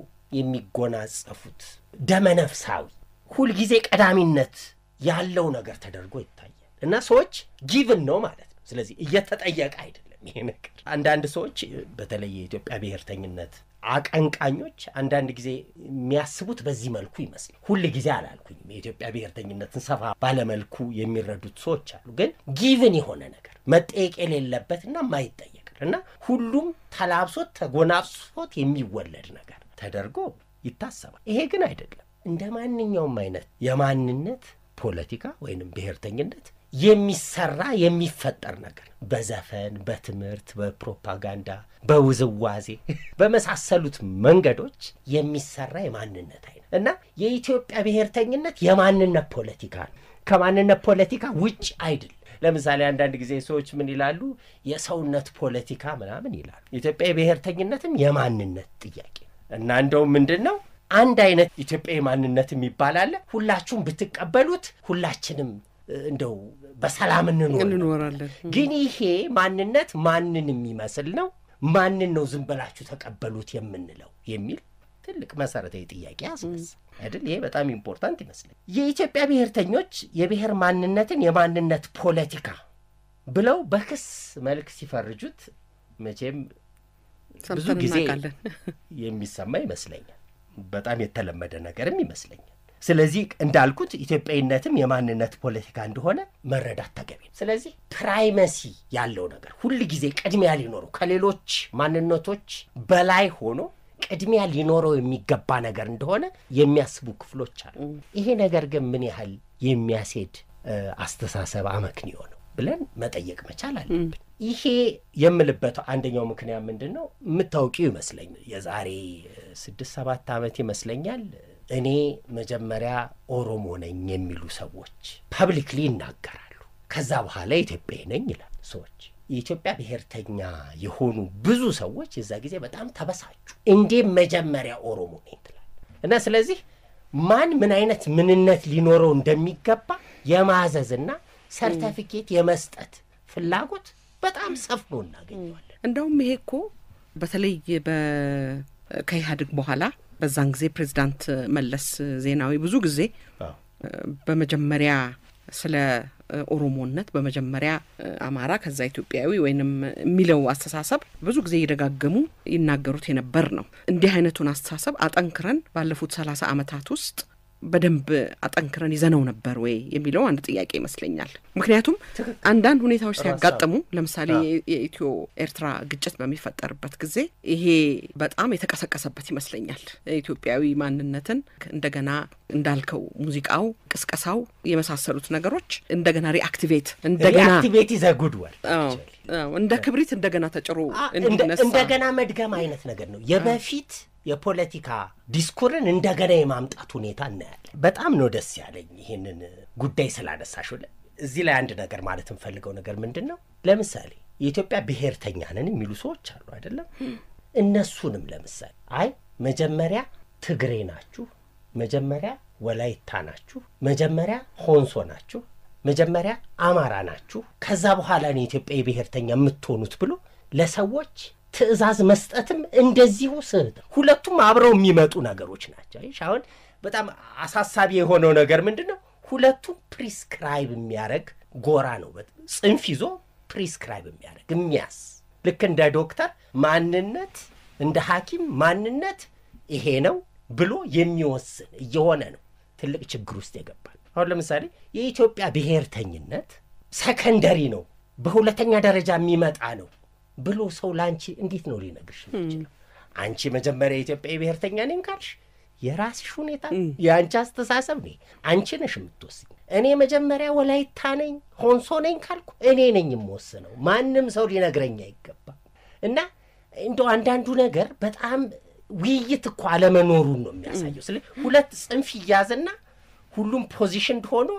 የሚጎናጸፉት ደመነፍሳዊ ሁልጊዜ ቀዳሚነት ያለው ነገር ተደርጎ ይታያል እና ሰዎች ጊቭን ነው ማለት ነው። ስለዚህ እየተጠየቀ አይደለም ይሄ ነገር። አንዳንድ ሰዎች በተለይ የኢትዮጵያ ብሔርተኝነት አቀንቃኞች አንዳንድ ጊዜ የሚያስቡት በዚህ መልኩ ይመስላል። ሁል ጊዜ አላልኩኝም። የኢትዮጵያ ብሔርተኝነትን ሰፋ ባለመልኩ የሚረዱት ሰዎች አሉ። ግን ጊቭን የሆነ ነገር መጠየቅ የሌለበትና የማይጠየቅ እና ሁሉም ተላብሶት ተጎናጽፎት የሚወለድ ነገር ተደርጎ ይታሰባል። ይሄ ግን አይደለም። እንደ ማንኛውም አይነት የማንነት ፖለቲካ ወይንም ብሔርተኝነት የሚሰራ የሚፈጠር ነገር ነው። በዘፈን፣ በትምህርት፣ በፕሮፓጋንዳ፣ በውዝዋዜ በመሳሰሉት መንገዶች የሚሰራ የማንነት አይነት እና የኢትዮጵያ ብሔርተኝነት የማንነት ፖለቲካ ነው። ከማንነት ፖለቲካ ውጭ አይደል። ለምሳሌ አንዳንድ ጊዜ ሰዎች ምን ይላሉ? የሰውነት ፖለቲካ ምናምን ይላሉ። ኢትዮጵያ የብሔርተኝነትም የማንነት ጥያቄ እና እንደውም ምንድን ነው አንድ አይነት ኢትዮጵያዊ ማንነት የሚባል አለ። ሁላችሁም ብትቀበሉት ሁላችንም እንደው በሰላም እንኖር እንኖራለን። ግን ይሄ ማንነት ማንን የሚመስል ነው? ማንን ነው ዝም ብላችሁ ተቀበሉት የምንለው የሚል ትልቅ መሰረታዊ ጥያቄ ያስነሳ አይደል? ይሄ በጣም ኢምፖርታንት ይመስለኝ። የኢትዮጵያ ብሔርተኞች የብሔር ማንነትን የማንነት ፖለቲካ ብለው በክስ መልክ ሲፈርጁት መቼም ብዙ ሰምተን ጊዜ እናውቃለን። የሚሰማ ይመስለኛል። በጣም የተለመደ ነገርም ይመስለኛል። ስለዚህ እንዳልኩት ኢትዮጵያዊነትም የማንነት ፖለቲካ እንደሆነ መረዳት ተገቢ ነው። ስለዚህ ፕራይመሲ ያለው ነገር ሁል ጊዜ ቅድሚያ ሊኖረው ከሌሎች ማንነቶች በላይ ሆኖ ቅድሚያ ሊኖረው የሚገባ ነገር እንደሆነ የሚያስቡ ክፍሎች አሉ። ይሄ ነገር ግን ምን ያህል የሚያስሄድ እ፣ አስተሳሰብ አመክንዮ ነው ብለን መጠየቅ መቻል አለብን። ይሄ የምልበት አንደኛው ምክንያት ምንድን ነው? የምታውቂው ይመስለኝ የዛሬ እ፣ ስድስት ሰባት ዓመት ይመስለኛል እኔ መጀመሪያ ኦሮሞ ነኝ የሚሉ ሰዎች ፐብሊክሊ ይናገራሉ። ከዛ በኋላ ኢትዮጵያዊ ነኝ ይላል ሰዎች የኢትዮጵያ ብሔርተኛ የሆኑ ብዙ ሰዎች የዛ ጊዜ በጣም ተበሳጩ። እንዴት መጀመሪያ ኦሮሞ ነኝ ትላል እና ስለዚህ ማን ምን አይነት ምንነት ሊኖረው እንደሚገባ የማዘዝና ሰርተፊኬት የመስጠት ፍላጎት በጣም ሰፍኖ እናገኘዋለን። እንደውም ይሄ እኮ በተለይ በ- ከኢህአዴግ በኋላ በዛን ጊዜ ፕሬዚዳንት መለስ ዜናዊ ብዙ ጊዜ አዎ። በመጀመሪያ ስለ ኦሮሞነት በመጀመሪያ አማራ ከዛ ኢትዮጵያዊ ወይንም የሚለው አስተሳሰብ ብዙ ጊዜ እየደጋገሙ ይናገሩት የነበር ነው። እንዲህ አይነቱን አስተሳሰብ አጠንክረን ባለፉት ሰላሳ ዓመታት ውስጥ በደንብ አጠንክረን ይዘነው ነበር ወይ የሚለው አንድ ጥያቄ ይመስለኛል። ምክንያቱም አንዳንድ ሁኔታዎች ሲያጋጥሙ ለምሳሌ የኢትዮ ኤርትራ ግጭት በሚፈጠርበት ጊዜ ይሄ በጣም የተቀሰቀሰበት ይመስለኛል። ኢትዮጵያዊ ማንነትን እንደገና እንዳልከው ሙዚቃው፣ ቅስቀሳው የመሳሰሉት ነገሮች እንደገና ሪአክቲቬት እንደገና ሪአክቲቬት ይዘ ጉድወል አዎ፣ አዎ፣ እንደ ክብሪት እንደገና ተጭሮ እንደ- እንዲነሳ እንደገና መድገም አይነት ነገር ነው። የበፊት የፖለቲካ ዲስኩርን እንደገና የማምጣት ሁኔታ እናያለን። በጣም ነው ደስ ያለኝ ይህንን ጉዳይ ስላነሳሽ። እዚህ ላይ አንድ ነገር ማለት የምፈልገው ነገር ምንድን ነው፣ ለምሳሌ የኢትዮጵያ ብሔርተኛ ነን የሚሉ ሰዎች አሉ አይደለም። እነሱንም ለምሳሌ አይ መጀመሪያ ትግሬ ናችሁ፣ መጀመሪያ ወላይታ ናችሁ፣ መጀመሪያ ሆንሶ ናችሁ፣ መጀመሪያ አማራ ናችሁ፣ ከዛ በኋላ ነው የኢትዮጵያ ብሔርተኛ የምትሆኑት ብሎ ለሰዎች ትዕዛዝ መስጠትም እንደዚሁ ስህተት ነው። ሁለቱም አብረው የሚመጡ ነገሮች ናቸው። አይሽ አሁን በጣም አሳሳቢ የሆነው ነገር ምንድን ነው? ሁለቱም ፕሪስክራይብ የሚያደርግ ጎራ ነው። በጣም ጽንፍ ይዞ ፕሪስክራይብ የሚያደርግ የሚያስ ልክ እንደ ዶክተር ማንነት እንደ ሐኪም ማንነት ይሄ ነው ብሎ የሚወስን እየሆነ ነው ትልቅ ችግር ውስጥ የገባል። አሁን ለምሳሌ የኢትዮጵያ ብሔርተኝነት ሰከንደሪ ነው፣ በሁለተኛ ደረጃ የሚመጣ ነው ብሎ ሰው ለአንቺ እንዴት ነው ሊነግርሽ የሚችለው? አንቺ መጀመሪያ የኢትዮጵያ ብሔርተኛ ነኝ ካልሽ የራስሽ ሁኔታ የአንቺ አስተሳሰብ ነ አንቺ ነሽ የምትወስኝ። እኔ መጀመሪያ ወላይታ ነኝ ሆንሶ ነኝ ካልኩ እኔ ነኝ የምወስነው፣ ማንም ሰው ሊነግረኝ አይገባም። እና እንደው አንዳንዱ ነገር በጣም ውይይት እኮ አለመኖሩን ነው የሚያሳየው። ስለ ሁለት ጽንፍ ይያዝና ሁሉም ፖዚሽን ሆኖ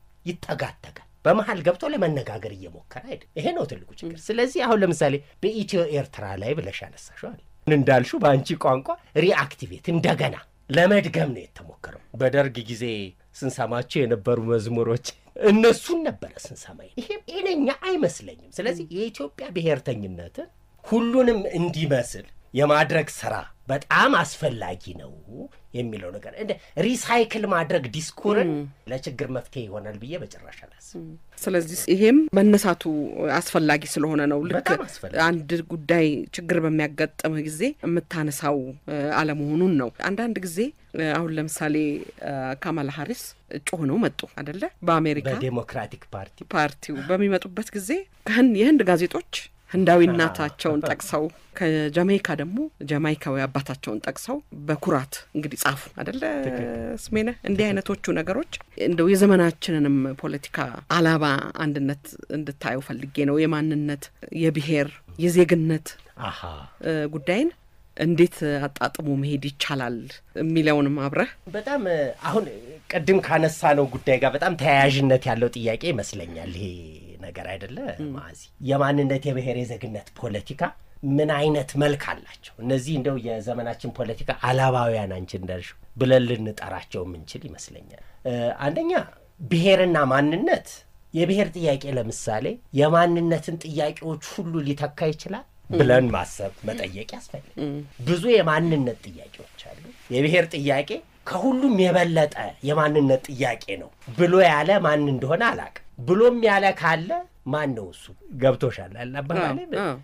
ይጠጋተጋል። በመሀል ገብቶ ለመነጋገር እየሞከረ አይደል? ይሄ ነው ትልቁ ችግር። ስለዚህ አሁን ለምሳሌ በኢትዮ ኤርትራ ላይ ብለሽ ያነሳሸዋል እንዳልሹ በአንቺ ቋንቋ ሪአክቲቬት እንደገና ለመድገም ነው የተሞከረው። በደርግ ጊዜ ስንሰማቸው የነበሩ መዝሙሮች እነሱን ነበረ ስንሰማ። ይሄ ጤነኛ አይመስለኝም። ስለዚህ የኢትዮጵያ ብሔርተኝነትን ሁሉንም እንዲመስል የማድረግ ስራ በጣም አስፈላጊ ነው የሚለው ነገር እንደ ሪሳይክል ማድረግ ዲስኩርን ለችግር መፍትሄ ይሆናል ብዬ በጭራሽ አላስብም። ስለዚህ ይሄም መነሳቱ አስፈላጊ ስለሆነ ነው። ልክ በጣም አስፈላጊ። አንድ ጉዳይ ችግር በሚያጋጥምህ ጊዜ የምታነሳው እ፣ አለመሆኑን ነው። አንዳንድ ጊዜ እ፣ አሁን ለምሳሌ እ፣ ካማላ ሀሪስ እጩ ሆነው መጡ አደለ? በአሜሪካ በዴሞክራቲክ ፓርቲ ፓርቲው በሚመጡበት ጊዜ ከህን የህንድ ጋዜጦች ህንዳዊ እናታቸውን ጠቅሰው ከጃሜይካ ደግሞ ጃማይካዊ አባታቸውን ጠቅሰው በኩራት እንግዲህ ጻፉ አደለ ስሜነ። እንዲህ አይነቶቹ ነገሮች እንደው የዘመናችንንም ፖለቲካ አላባ አንድነት እንድታየው ፈልጌ ነው። የማንነት፣ የብሔር፣ የዜግነት አሃ እ፣ ጉዳይን እንዴት አጣጥሞ መሄድ ይቻላል የሚለውንም አብረህ በጣም አሁን ቅድም ካነሳ ነው ጉዳይ ጋር በጣም ተያያዥነት ያለው ጥያቄ ይመስለኛል ይሄ ነገር አይደለ ማዚ? የማንነት የብሔር የዜግነት ፖለቲካ ምን አይነት መልክ አላቸው? እነዚህ እንደው የዘመናችን ፖለቲካ አላባውያን አንቺ እንዳልሽው ብለን ልንጠራቸው የምንችል ይመስለኛል። አንደኛ ብሔርና ማንነት የብሔር ጥያቄ ለምሳሌ የማንነትን ጥያቄዎች ሁሉ ሊተካ ይችላል ብለን ማሰብ መጠየቅ ያስፈልግ። ብዙ የማንነት ጥያቄዎች አሉ። የብሔር ጥያቄ ከሁሉም የበለጠ የማንነት ጥያቄ ነው ብሎ ያለ ማን እንደሆነ አላውቅም። ብሎም ያለ ካለ ማን ነው እሱ? ገብቶሻል አባባሌ?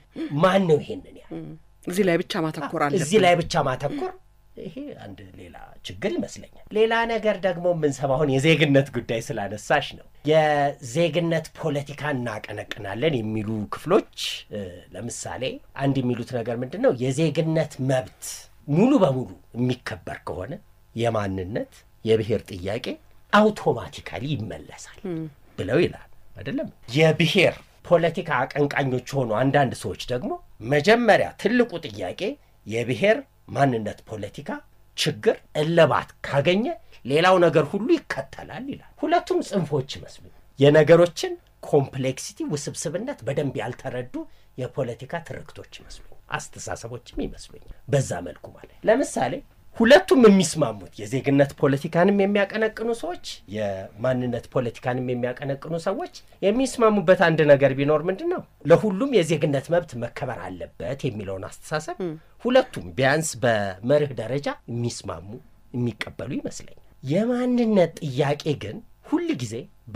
ማን ነው ይሄንን ያ እዚህ ላይ ብቻ ማተኮር አለብን። እዚህ ላይ ብቻ ማተኮር ይሄ አንድ ሌላ ችግር ይመስለኛል። ሌላ ነገር ደግሞ የምንሰማው አሁን የዜግነት ጉዳይ ስላነሳሽ ነው። የዜግነት ፖለቲካ እናቀነቅናለን የሚሉ ክፍሎች ለምሳሌ አንድ የሚሉት ነገር ምንድን ነው? የዜግነት መብት ሙሉ በሙሉ የሚከበር ከሆነ የማንነት የብሔር ጥያቄ አውቶማቲካሊ ይመለሳል ብለው ይላል። አይደለም የብሔር ፖለቲካ አቀንቃኞች የሆኑ አንዳንድ ሰዎች ደግሞ መጀመሪያ ትልቁ ጥያቄ የብሔር ማንነት ፖለቲካ ችግር እልባት ካገኘ ሌላው ነገር ሁሉ ይከተላል ይላል። ሁለቱም ጽንፎች ይመስሉ የነገሮችን ኮምፕሌክሲቲ ውስብስብነት በደንብ ያልተረዱ የፖለቲካ ትርክቶች ይመስሉ አስተሳሰቦችም ይመስሉኛል። በዛ መልኩ ማለት ለምሳሌ ሁለቱም የሚስማሙት የዜግነት ፖለቲካንም የሚያቀነቅኑ ሰዎች የማንነት ፖለቲካንም የሚያቀነቅኑ ሰዎች የሚስማሙበት አንድ ነገር ቢኖር ምንድን ነው? ለሁሉም የዜግነት መብት መከበር አለበት የሚለውን አስተሳሰብ ሁለቱም ቢያንስ በመርህ ደረጃ የሚስማሙ የሚቀበሉ ይመስለኛል። የማንነት ጥያቄ ግን ሁል ጊዜ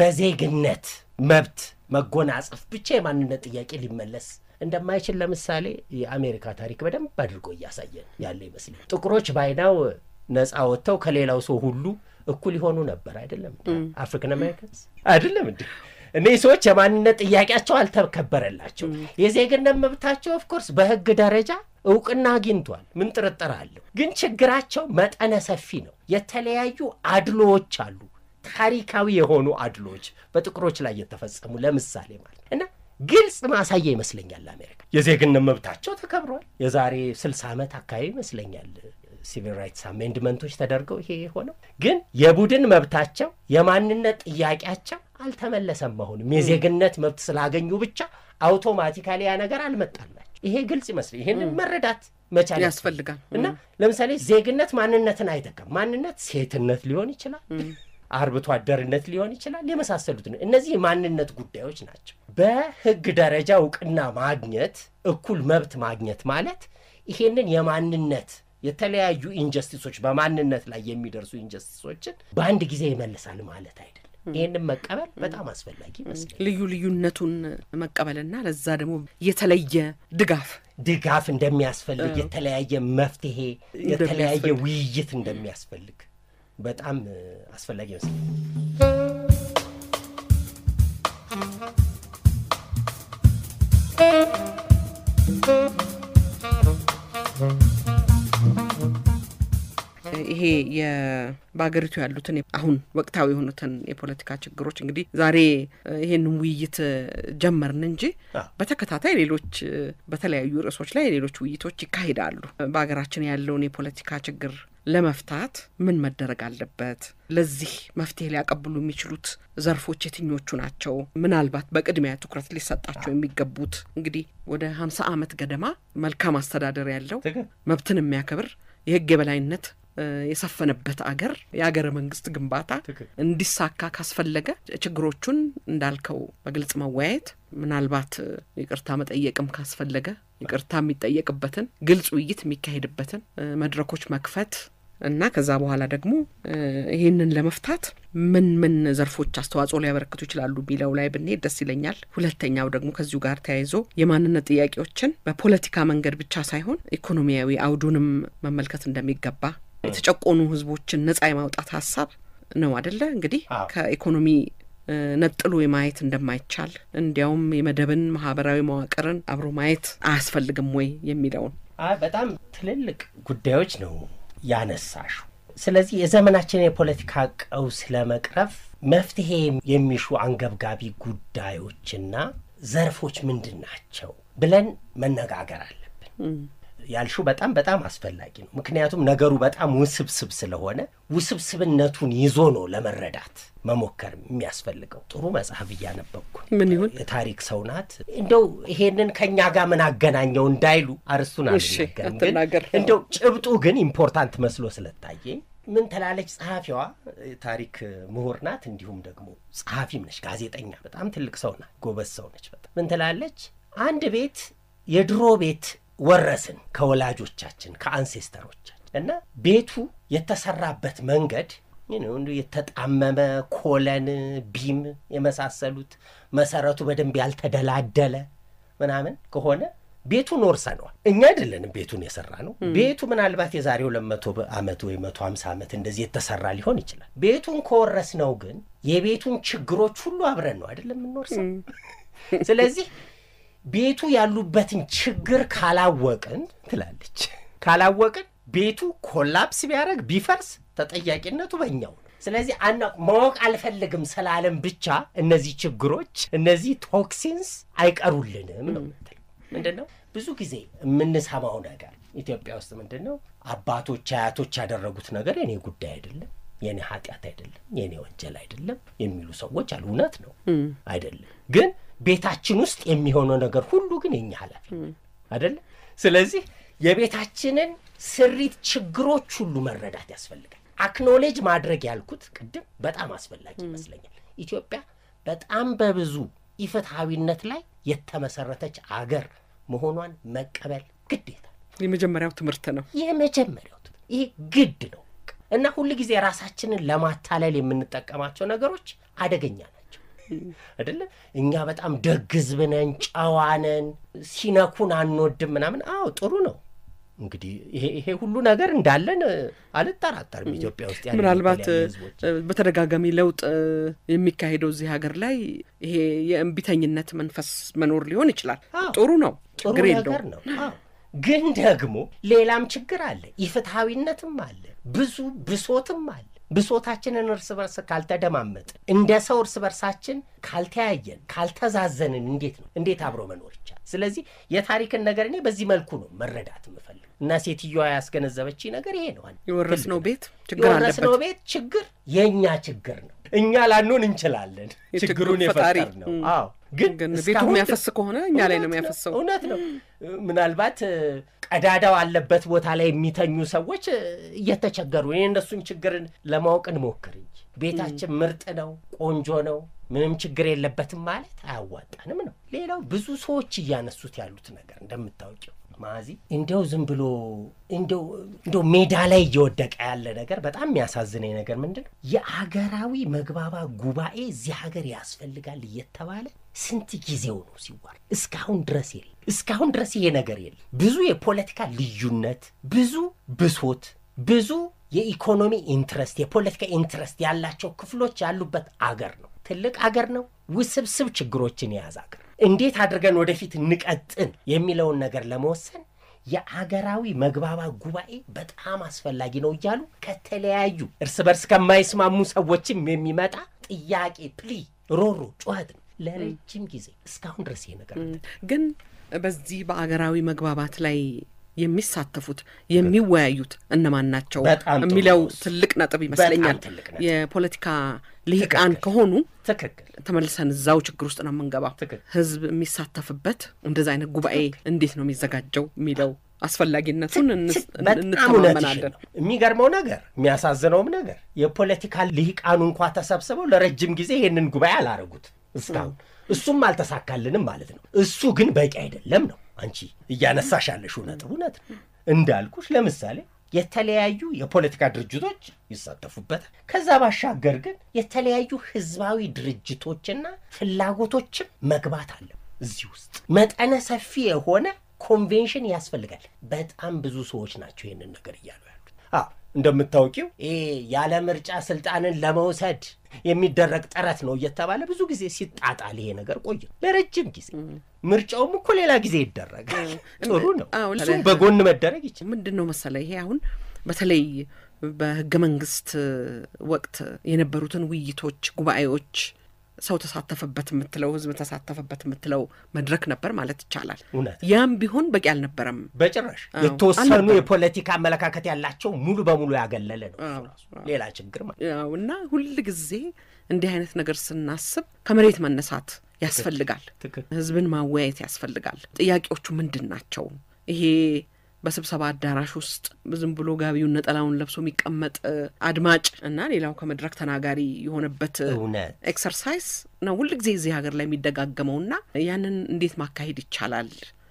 በዜግነት መብት መጎናጸፍ ብቻ የማንነት ጥያቄ ሊመለስ እንደማይችል ለምሳሌ የአሜሪካ ታሪክ በደንብ አድርጎ እያሳየን ያለ ይመስላል። ጥቁሮች ባይናው ነፃ ወጥተው ከሌላው ሰው ሁሉ እኩል የሆኑ ነበር አይደለም? አፍሪካን አሜሪካንስ አይደለም እንዲ እነዚህ ሰዎች የማንነት ጥያቄያቸው አልተከበረላቸው። የዜግነት መብታቸው ኦፍኮርስ በሕግ ደረጃ እውቅና አግኝቷል። ምን ጥርጥር አለው? ግን ችግራቸው መጠነ ሰፊ ነው። የተለያዩ አድሎዎች አሉ። ታሪካዊ የሆኑ አድሎዎች በጥቁሮች ላይ የተፈጸሙ ለምሳሌ ማለት እና ግልጽ ማሳያ ይመስለኛል። አሜሪካ የዜግነት መብታቸው ተከብሯል። የዛሬ ስልሳ ዓመት አካባቢ ይመስለኛል ሲቪል ራይትስ አሜንድመንቶች ተደርገው ይሄ የሆነው ግን የቡድን መብታቸው የማንነት ጥያቄያቸው አልተመለሰም። አሁንም የዜግነት መብት ስላገኙ ብቻ አውቶማቲካሊ ያ ነገር አልመጣላቸው። ይሄ ግልጽ ይመስል ይህንን መረዳት መቻል ያስፈልጋል እና ለምሳሌ ዜግነት ማንነትን አይተካም። ማንነት ሴትነት ሊሆን ይችላል አርብቶ አደርነት ሊሆን ይችላል። የመሳሰሉት ነው። እነዚህ የማንነት ጉዳዮች ናቸው። በሕግ ደረጃ እውቅና ማግኘት እኩል መብት ማግኘት ማለት ይሄንን የማንነት የተለያዩ ኢንጀስቲሶች በማንነት ላይ የሚደርሱ ኢንጀስቲሶችን በአንድ ጊዜ ይመልሳል ማለት አይደለም። ይህንን መቀበል በጣም አስፈላጊ ይመስላል። ልዩ ልዩነቱን መቀበልና ለዛ ደግሞ የተለየ ድጋፍ ድጋፍ እንደሚያስፈልግ፣ የተለያየ መፍትሄ፣ የተለያየ ውይይት እንደሚያስፈልግ በጣም አስፈላጊ ይመስላል። ይሄ በሀገሪቱ ያሉትን አሁን ወቅታዊ የሆኑትን የፖለቲካ ችግሮች እንግዲህ ዛሬ ይሄንን ውይይት ጀመርን እንጂ በተከታታይ ሌሎች በተለያዩ ርዕሶች ላይ ሌሎች ውይይቶች ይካሄዳሉ። በሀገራችን ያለውን የፖለቲካ ችግር ለመፍታት ምን መደረግ አለበት? ለዚህ መፍትሄ ሊያቀብሉ የሚችሉት ዘርፎች የትኞቹ ናቸው? ምናልባት በቅድሚያ ትኩረት ሊሰጣቸው የሚገቡት እንግዲህ ወደ ሀምሳ ዓመት ገደማ መልካም አስተዳደር ያለው መብትን የሚያከብር የህግ የበላይነት የሰፈነበት አገር የአገረ መንግስት ግንባታ እንዲሳካ ካስፈለገ ችግሮቹን እንዳልከው በግልጽ መወያየት፣ ምናልባት ይቅርታ መጠየቅም ካስፈለገ ይቅርታ የሚጠየቅበትን ግልጽ ውይይት የሚካሄድበትን መድረኮች መክፈት እና ከዛ በኋላ ደግሞ ይህንን ለመፍታት ምን ምን ዘርፎች አስተዋጽኦ ሊያበረክቱ ይችላሉ የሚለው ላይ ብንሄድ ደስ ይለኛል። ሁለተኛው ደግሞ ከዚሁ ጋር ተያይዞ የማንነት ጥያቄዎችን በፖለቲካ መንገድ ብቻ ሳይሆን ኢኮኖሚያዊ አውዱንም መመልከት እንደሚገባ የተጨቆኑ ህዝቦችን ነጻ የማውጣት ሀሳብ ነው አደለ? እንግዲህ ከኢኮኖሚ ነጥሎ የማየት እንደማይቻል እንዲያውም የመደብን ማህበራዊ መዋቅርን አብሮ ማየት አያስፈልግም ወይ የሚለውን በጣም ትልልቅ ጉዳዮች ነው ያነሳሹ። ስለዚህ የዘመናችን የፖለቲካ ቀውስ ለመቅረፍ መፍትሄ የሚሹ አንገብጋቢ ጉዳዮችና ዘርፎች ምንድን ናቸው ብለን መነጋገር አለብን። ያልሽው በጣም በጣም አስፈላጊ ነው። ምክንያቱም ነገሩ በጣም ውስብስብ ስለሆነ ውስብስብነቱን ይዞ ነው ለመረዳት መሞከር የሚያስፈልገው። ጥሩ መጽሐፍ እያነበብኩ ነው። ምን ይሁን የታሪክ ሰው ናት። እንደው ይሄንን ከእኛ ጋር ምን አገናኘው እንዳይሉ አርስቱን እሺ፣ አልናገርም፣ ግን አትናገር። እንደው ጭብጡ ግን ኢምፖርታንት መስሎ ስለታየኝ ምን ትላለች ጸሐፊዋ? ታሪክ ምሁር ናት፣ እንዲሁም ደግሞ ጸሐፊም ነች፣ ጋዜጠኛ። በጣም ትልቅ ሰው ናት፣ ጎበዝ ሰው ነች። በጣም ምን ትላለች? አንድ ቤት የድሮ ቤት ወረስን ከወላጆቻችን ከአንሴስተሮቻችን እና ቤቱ የተሰራበት መንገድ ነው እንዲሁ የተጣመመ ኮለን፣ ቢም የመሳሰሉት መሰረቱ በደንብ ያልተደላደለ ምናምን ከሆነ ቤቱን ወርሰነዋል። እኛ አይደለንም ቤቱን የሰራ ነው። ቤቱ ምናልባት የዛሬ ሁለት መቶ ዓመት ወይ መቶ ሀምሳ ዓመት እንደዚህ የተሰራ ሊሆን ይችላል። ቤቱን ከወረስነው ግን የቤቱን ችግሮች ሁሉ አብረን ነው አይደለም የምንወርሰው። ስለዚህ ቤቱ ያሉበትን ችግር ካላወቅን ትላለች ካላወቅን ቤቱ ኮላፕስ ቢያደርግ ቢፈርስ ተጠያቂነቱ በእኛው ነው። ስለዚህ አና ማወቅ አልፈልግም ስላለም ብቻ እነዚህ ችግሮች እነዚህ ቶክሲንስ አይቀሩልንም ነው የምትለው። ምንድን ነው ብዙ ጊዜ የምንሰማው ነገር ኢትዮጵያ ውስጥ ምንድን ነው አባቶች አያቶች ያደረጉት ነገር የኔ ጉዳይ አይደለም፣ የኔ ኃጢአት አይደለም፣ የኔ ወንጀል አይደለም የሚሉ ሰዎች አሉ። እውነት ነው አይደለም። ግን ቤታችን ውስጥ የሚሆነው ነገር ሁሉ ግን የኛ ኃላፊ አይደለም። ስለዚህ የቤታችንን ስሪት ችግሮች ሁሉ መረዳት ያስፈልጋል። አክኖሌጅ ማድረግ ያልኩት ቅድም በጣም አስፈላጊ ይመስለኛል። ኢትዮጵያ በጣም በብዙ ኢፍትሐዊነት ላይ የተመሰረተች አገር መሆኗን መቀበል ግዴታ የመጀመሪያው ትምህርት ነው። የመጀመሪያው ትምህርት ይሄ ግድ ነው እና ሁል ጊዜ ራሳችንን ለማታለል የምንጠቀማቸው ነገሮች አደገኛ ናቸው። አይደለ? እኛ በጣም ደግ ሕዝብ ነን፣ ጨዋ ነን፣ ሲነኩን አንወድም ምናምን። አዎ ጥሩ ነው። እንግዲህ ይሄ ይሄ ሁሉ ነገር እንዳለን አልጠራጠርም። ኢትዮጵያ ውስጥ ያሉ ምናልባት የተለያዩ ሕዝቦች በተደጋጋሚ ለውጥ የሚካሄደው እዚህ ሀገር ላይ ይሄ የእምቢተኝነት መንፈስ መኖር ሊሆን ይችላል። አዎ። ጥሩ ነው፣ ጥሩ ችግር ነገር የለውም። ነው። አዎ። ግን ደግሞ ሌላም ችግር አለ። ኢፍትሐዊነትም አለ። ብዙ ብሶትም አለ። ብሶታችንን እርስ በርስ ካልተደማመጥን፣ እንደ ሰው እርስ በርሳችን ካልተያየን፣ ካልተዛዘንን እንዴት ነው እንዴት አብሮ መኖር ይቻላል? ስለዚህ የታሪክን ነገር እኔ በዚህ መልኩ ነው መረዳት የምፈልግ እና ሴትዮዋ ያስገነዘበች ነገር ይሄ ነው። የወረስነው ቤት ችግር የወረስነው አለበት። ቤት ችግር የእኛ ችግር ነው። እኛ ላንሆን እንችላለን የችግሩ ችግሩን ፈጣሪ። የፈጠር ነው። ም። አዎ ግን ግን ቤቱ እስካሁን የሚያፈስ ከሆነ እኛ ላይ ነው እውነት የሚያፈሰው። እውነት ነው። ምናልባት እ፣ ቀዳዳው አለበት ቦታ ላይ የሚተኙ ሰዎች እ፣ እየተቸገሩ እኔ እነሱን ችግርን ለማወቅ እንሞክር እንጂ ቤታችን ምርጥ ነው፣ ቆንጆ ነው፣ ምንም ችግር የለበትም ማለት አያዋጣንም ነው። ሌላው ብዙ ሰዎች እያነሱት ያሉት ነገር እንደምታውቂው ማዚ እንዲያው ዝም ብሎ እንዲያው እንዲያው ሜዳ ላይ እየወደቀ ያለ ነገር በጣም የሚያሳዝነኝ ነገር ምንድን ነው? የአገራዊ መግባባት ጉባኤ እዚህ ሀገር ያስፈልጋል እየተባለ ስንት ጊዜው ነው ሲዋር፣ እስካሁን ድረስ የለም። እስካሁን ድረስ ይሄ ነገር የለም። ብዙ የፖለቲካ ልዩነት፣ ብዙ ብሶት፣ ብዙ የኢኮኖሚ ኢንትረስት፣ የፖለቲካ ኢንትረስት ያላቸው ክፍሎች ያሉበት አገር ነው። ትልቅ አገር ነው። ውስብስብ ችግሮችን የያዘ አገር እንዴት አድርገን ወደፊት እንቀጥን የሚለውን ነገር ለመወሰን የአገራዊ መግባባት ጉባኤ በጣም አስፈላጊ ነው እያሉ ከተለያዩ እርስ በርስ ከማይስማሙ ሰዎችም የሚመጣ ጥያቄ፣ ፕሊ፣ ሮሮ፣ ጩኸት ነው ለረጅም ጊዜ እስካሁን ድረስ ይሄ ነገር አለ። ግን በዚህ በአገራዊ መግባባት ላይ የሚሳተፉት የሚወያዩት እነማን ናቸው በጣም ጥሩ የሚለው ነው እሱ። ትልቅ ነጥብ ይመስለኛል። በጣም ትልቅ ነጥብ። የፖለቲካ ልሂቃን ከሆኑ ትክክል ተመልሰን እዛው ችግር ውስጥ ነው የምንገባው። ትክክል። ህዝብ የሚሳተፍበት እንደዚ አይነት ጉባኤ እንዴት ነው የሚዘጋጀው የሚለው አስፈላጊነቱን እንስ- በጣም እውነትሽን እንተማመናለን። ነው። የሚገርመው ነገር የሚያሳዝነውም ነገር የፖለቲካ ልሂቃኑ እንኳ ተሰብስበው ለረጅም ጊዜ ይህንን ጉባኤ አላረጉት እስካሁን እሱም አልተሳካልንም ማለት ነው። እሱ ግን በቂ አይደለም ነው አንቺ እያነሳሽ ያለሽው ነጥብ እውነት ነው። እንዳልኩሽ ለምሳሌ የተለያዩ የፖለቲካ ድርጅቶች ይሳተፉበታል። ከዛ ባሻገር ግን የተለያዩ ህዝባዊ ድርጅቶችና ፍላጎቶችም መግባት አለ እዚህ ውስጥ መጠነ ሰፊ የሆነ ኮንቬንሽን ያስፈልጋል። በጣም ብዙ ሰዎች ናቸው ይህንን ነገር እያሉ ያሉት። አዎ እንደምታውቂው ይሄ ያለ ምርጫ ስልጣንን ለመውሰድ የሚደረግ ጥረት ነው እየተባለ ብዙ ጊዜ ሲጣጣል ይሄ ነገር ቆየ ለረጅም ጊዜ። ምርጫውም እኮ ሌላ ጊዜ ይደረጋል። ጥሩ ነው። አዎ፣ እሱም በጎን መደረግ ይችላል። ምንድን ነው መሰለ ይሄ አሁን በተለይ በህገ መንግስት ወቅት የነበሩትን ውይይቶች፣ ጉባኤዎች ሰው ተሳተፈበት የምትለው ህዝብ ተሳተፈበት የምትለው መድረክ ነበር ማለት ይቻላል። እውነት ያም ቢሆን በቂ አልነበረም። በጭራሽ አዎ፣ የተወሰኑ አልነበረም። የፖለቲካ አመለካከት ያላቸው ሙሉ በሙሉ ያገለለ ነው። እሱ አዎ፣ ራሱ ሌላ ችግር ማለት ያው እና ሁል ጊዜ እንዲህ አይነት ነገር ስናስብ ከመሬት መነሳት ያስፈልጋል። ትክክል። ህዝብን ማወያየት ያስፈልጋል። ጥያቄዎቹ ምንድን ናቸው? ይሄ በስብሰባ አዳራሽ ውስጥ ዝም ብሎ ጋቢውን ነጠላውን ለብሶ የሚቀመጥ እ፣ አድማጭ እና ሌላው ከመድረክ ተናጋሪ የሆነበት እ፣ እውነት ኤክሰርሳይዝ ነው ሁል ጊዜ እዚህ ሀገር ላይ የሚደጋገመውና ያንን እንዴት ማካሄድ ይቻላል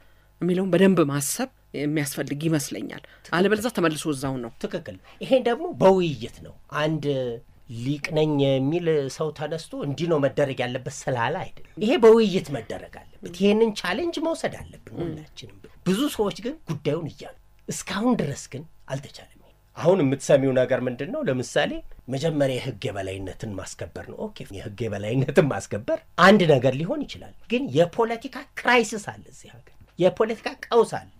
የሚለውን በደንብ ማሰብ የሚያስፈልግ ይመስለኛል። አለበለዚያ ተመልሶ እዛው ነው። ትክክል። ይሄን ደግሞ በውይይት ነው። አንድ ሊቅ ነኝ የሚል ሰው ተነስቶ እንዲህ ነው መደረግ ያለበት ስላለ አይደለም። ይሄ በውይይት መደረግ አለበት። ይሄንን ቻሌንጅ መውሰድ አለብን ሁላችንም። ብዙ ሰዎች ግን ጉዳዩን እያሉ እስካሁን ድረስ ግን አልተቻለም። አሁን የምትሰሚው ነገር ምንድን ነው? ለምሳሌ መጀመሪያ የህግ የበላይነትን ማስከበር ነው። ኦኬ፣ የህግ የበላይነትን ማስከበር አንድ ነገር ሊሆን ይችላል። ግን የፖለቲካ ክራይሲስ አለ እዚህ ሀገር፣ የፖለቲካ ቀውስ አለ።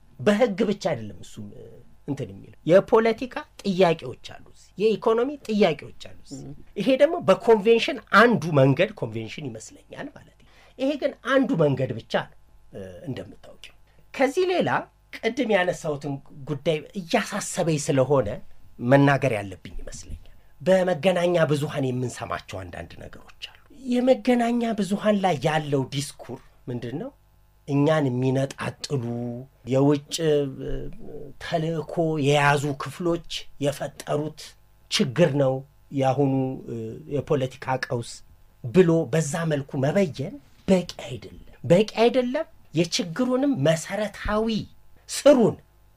በህግ ብቻ አይደለም እሱም እ፣ እንትን የሚለው የፖለቲካ ጥያቄዎች አሉ፣ እዚህ የኢኮኖሚ ጥያቄዎች አሉ። እዚህ። ይሄ ደግሞ በኮንቬንሽን አንዱ መንገድ ኮንቬንሽን ይመስለኛል ማለት ነው። ይሄ ግን አንዱ መንገድ ብቻ ነው እ፣ እንደምታውቂው። ከዚህ ሌላ ቅድም ያነሳሁትን ጉዳይ እያሳሰበኝ ስለሆነ መናገር ያለብኝ ይመስለኛል። በመገናኛ ብዙሃን የምንሰማቸው አንዳንድ ነገሮች አሉ። የመገናኛ ብዙሃን ላይ ያለው ዲስኩር ምንድን ነው? እኛን የሚነጣጥሉ የውጭ እ፣ ተልእኮ የያዙ ክፍሎች የፈጠሩት ችግር ነው የአሁኑ እ፣ የፖለቲካ ቀውስ ብሎ በዛ መልኩ መበየን በቂ አይደለም፣ በቂ አይደለም። የችግሩንም መሰረታዊ ስሩን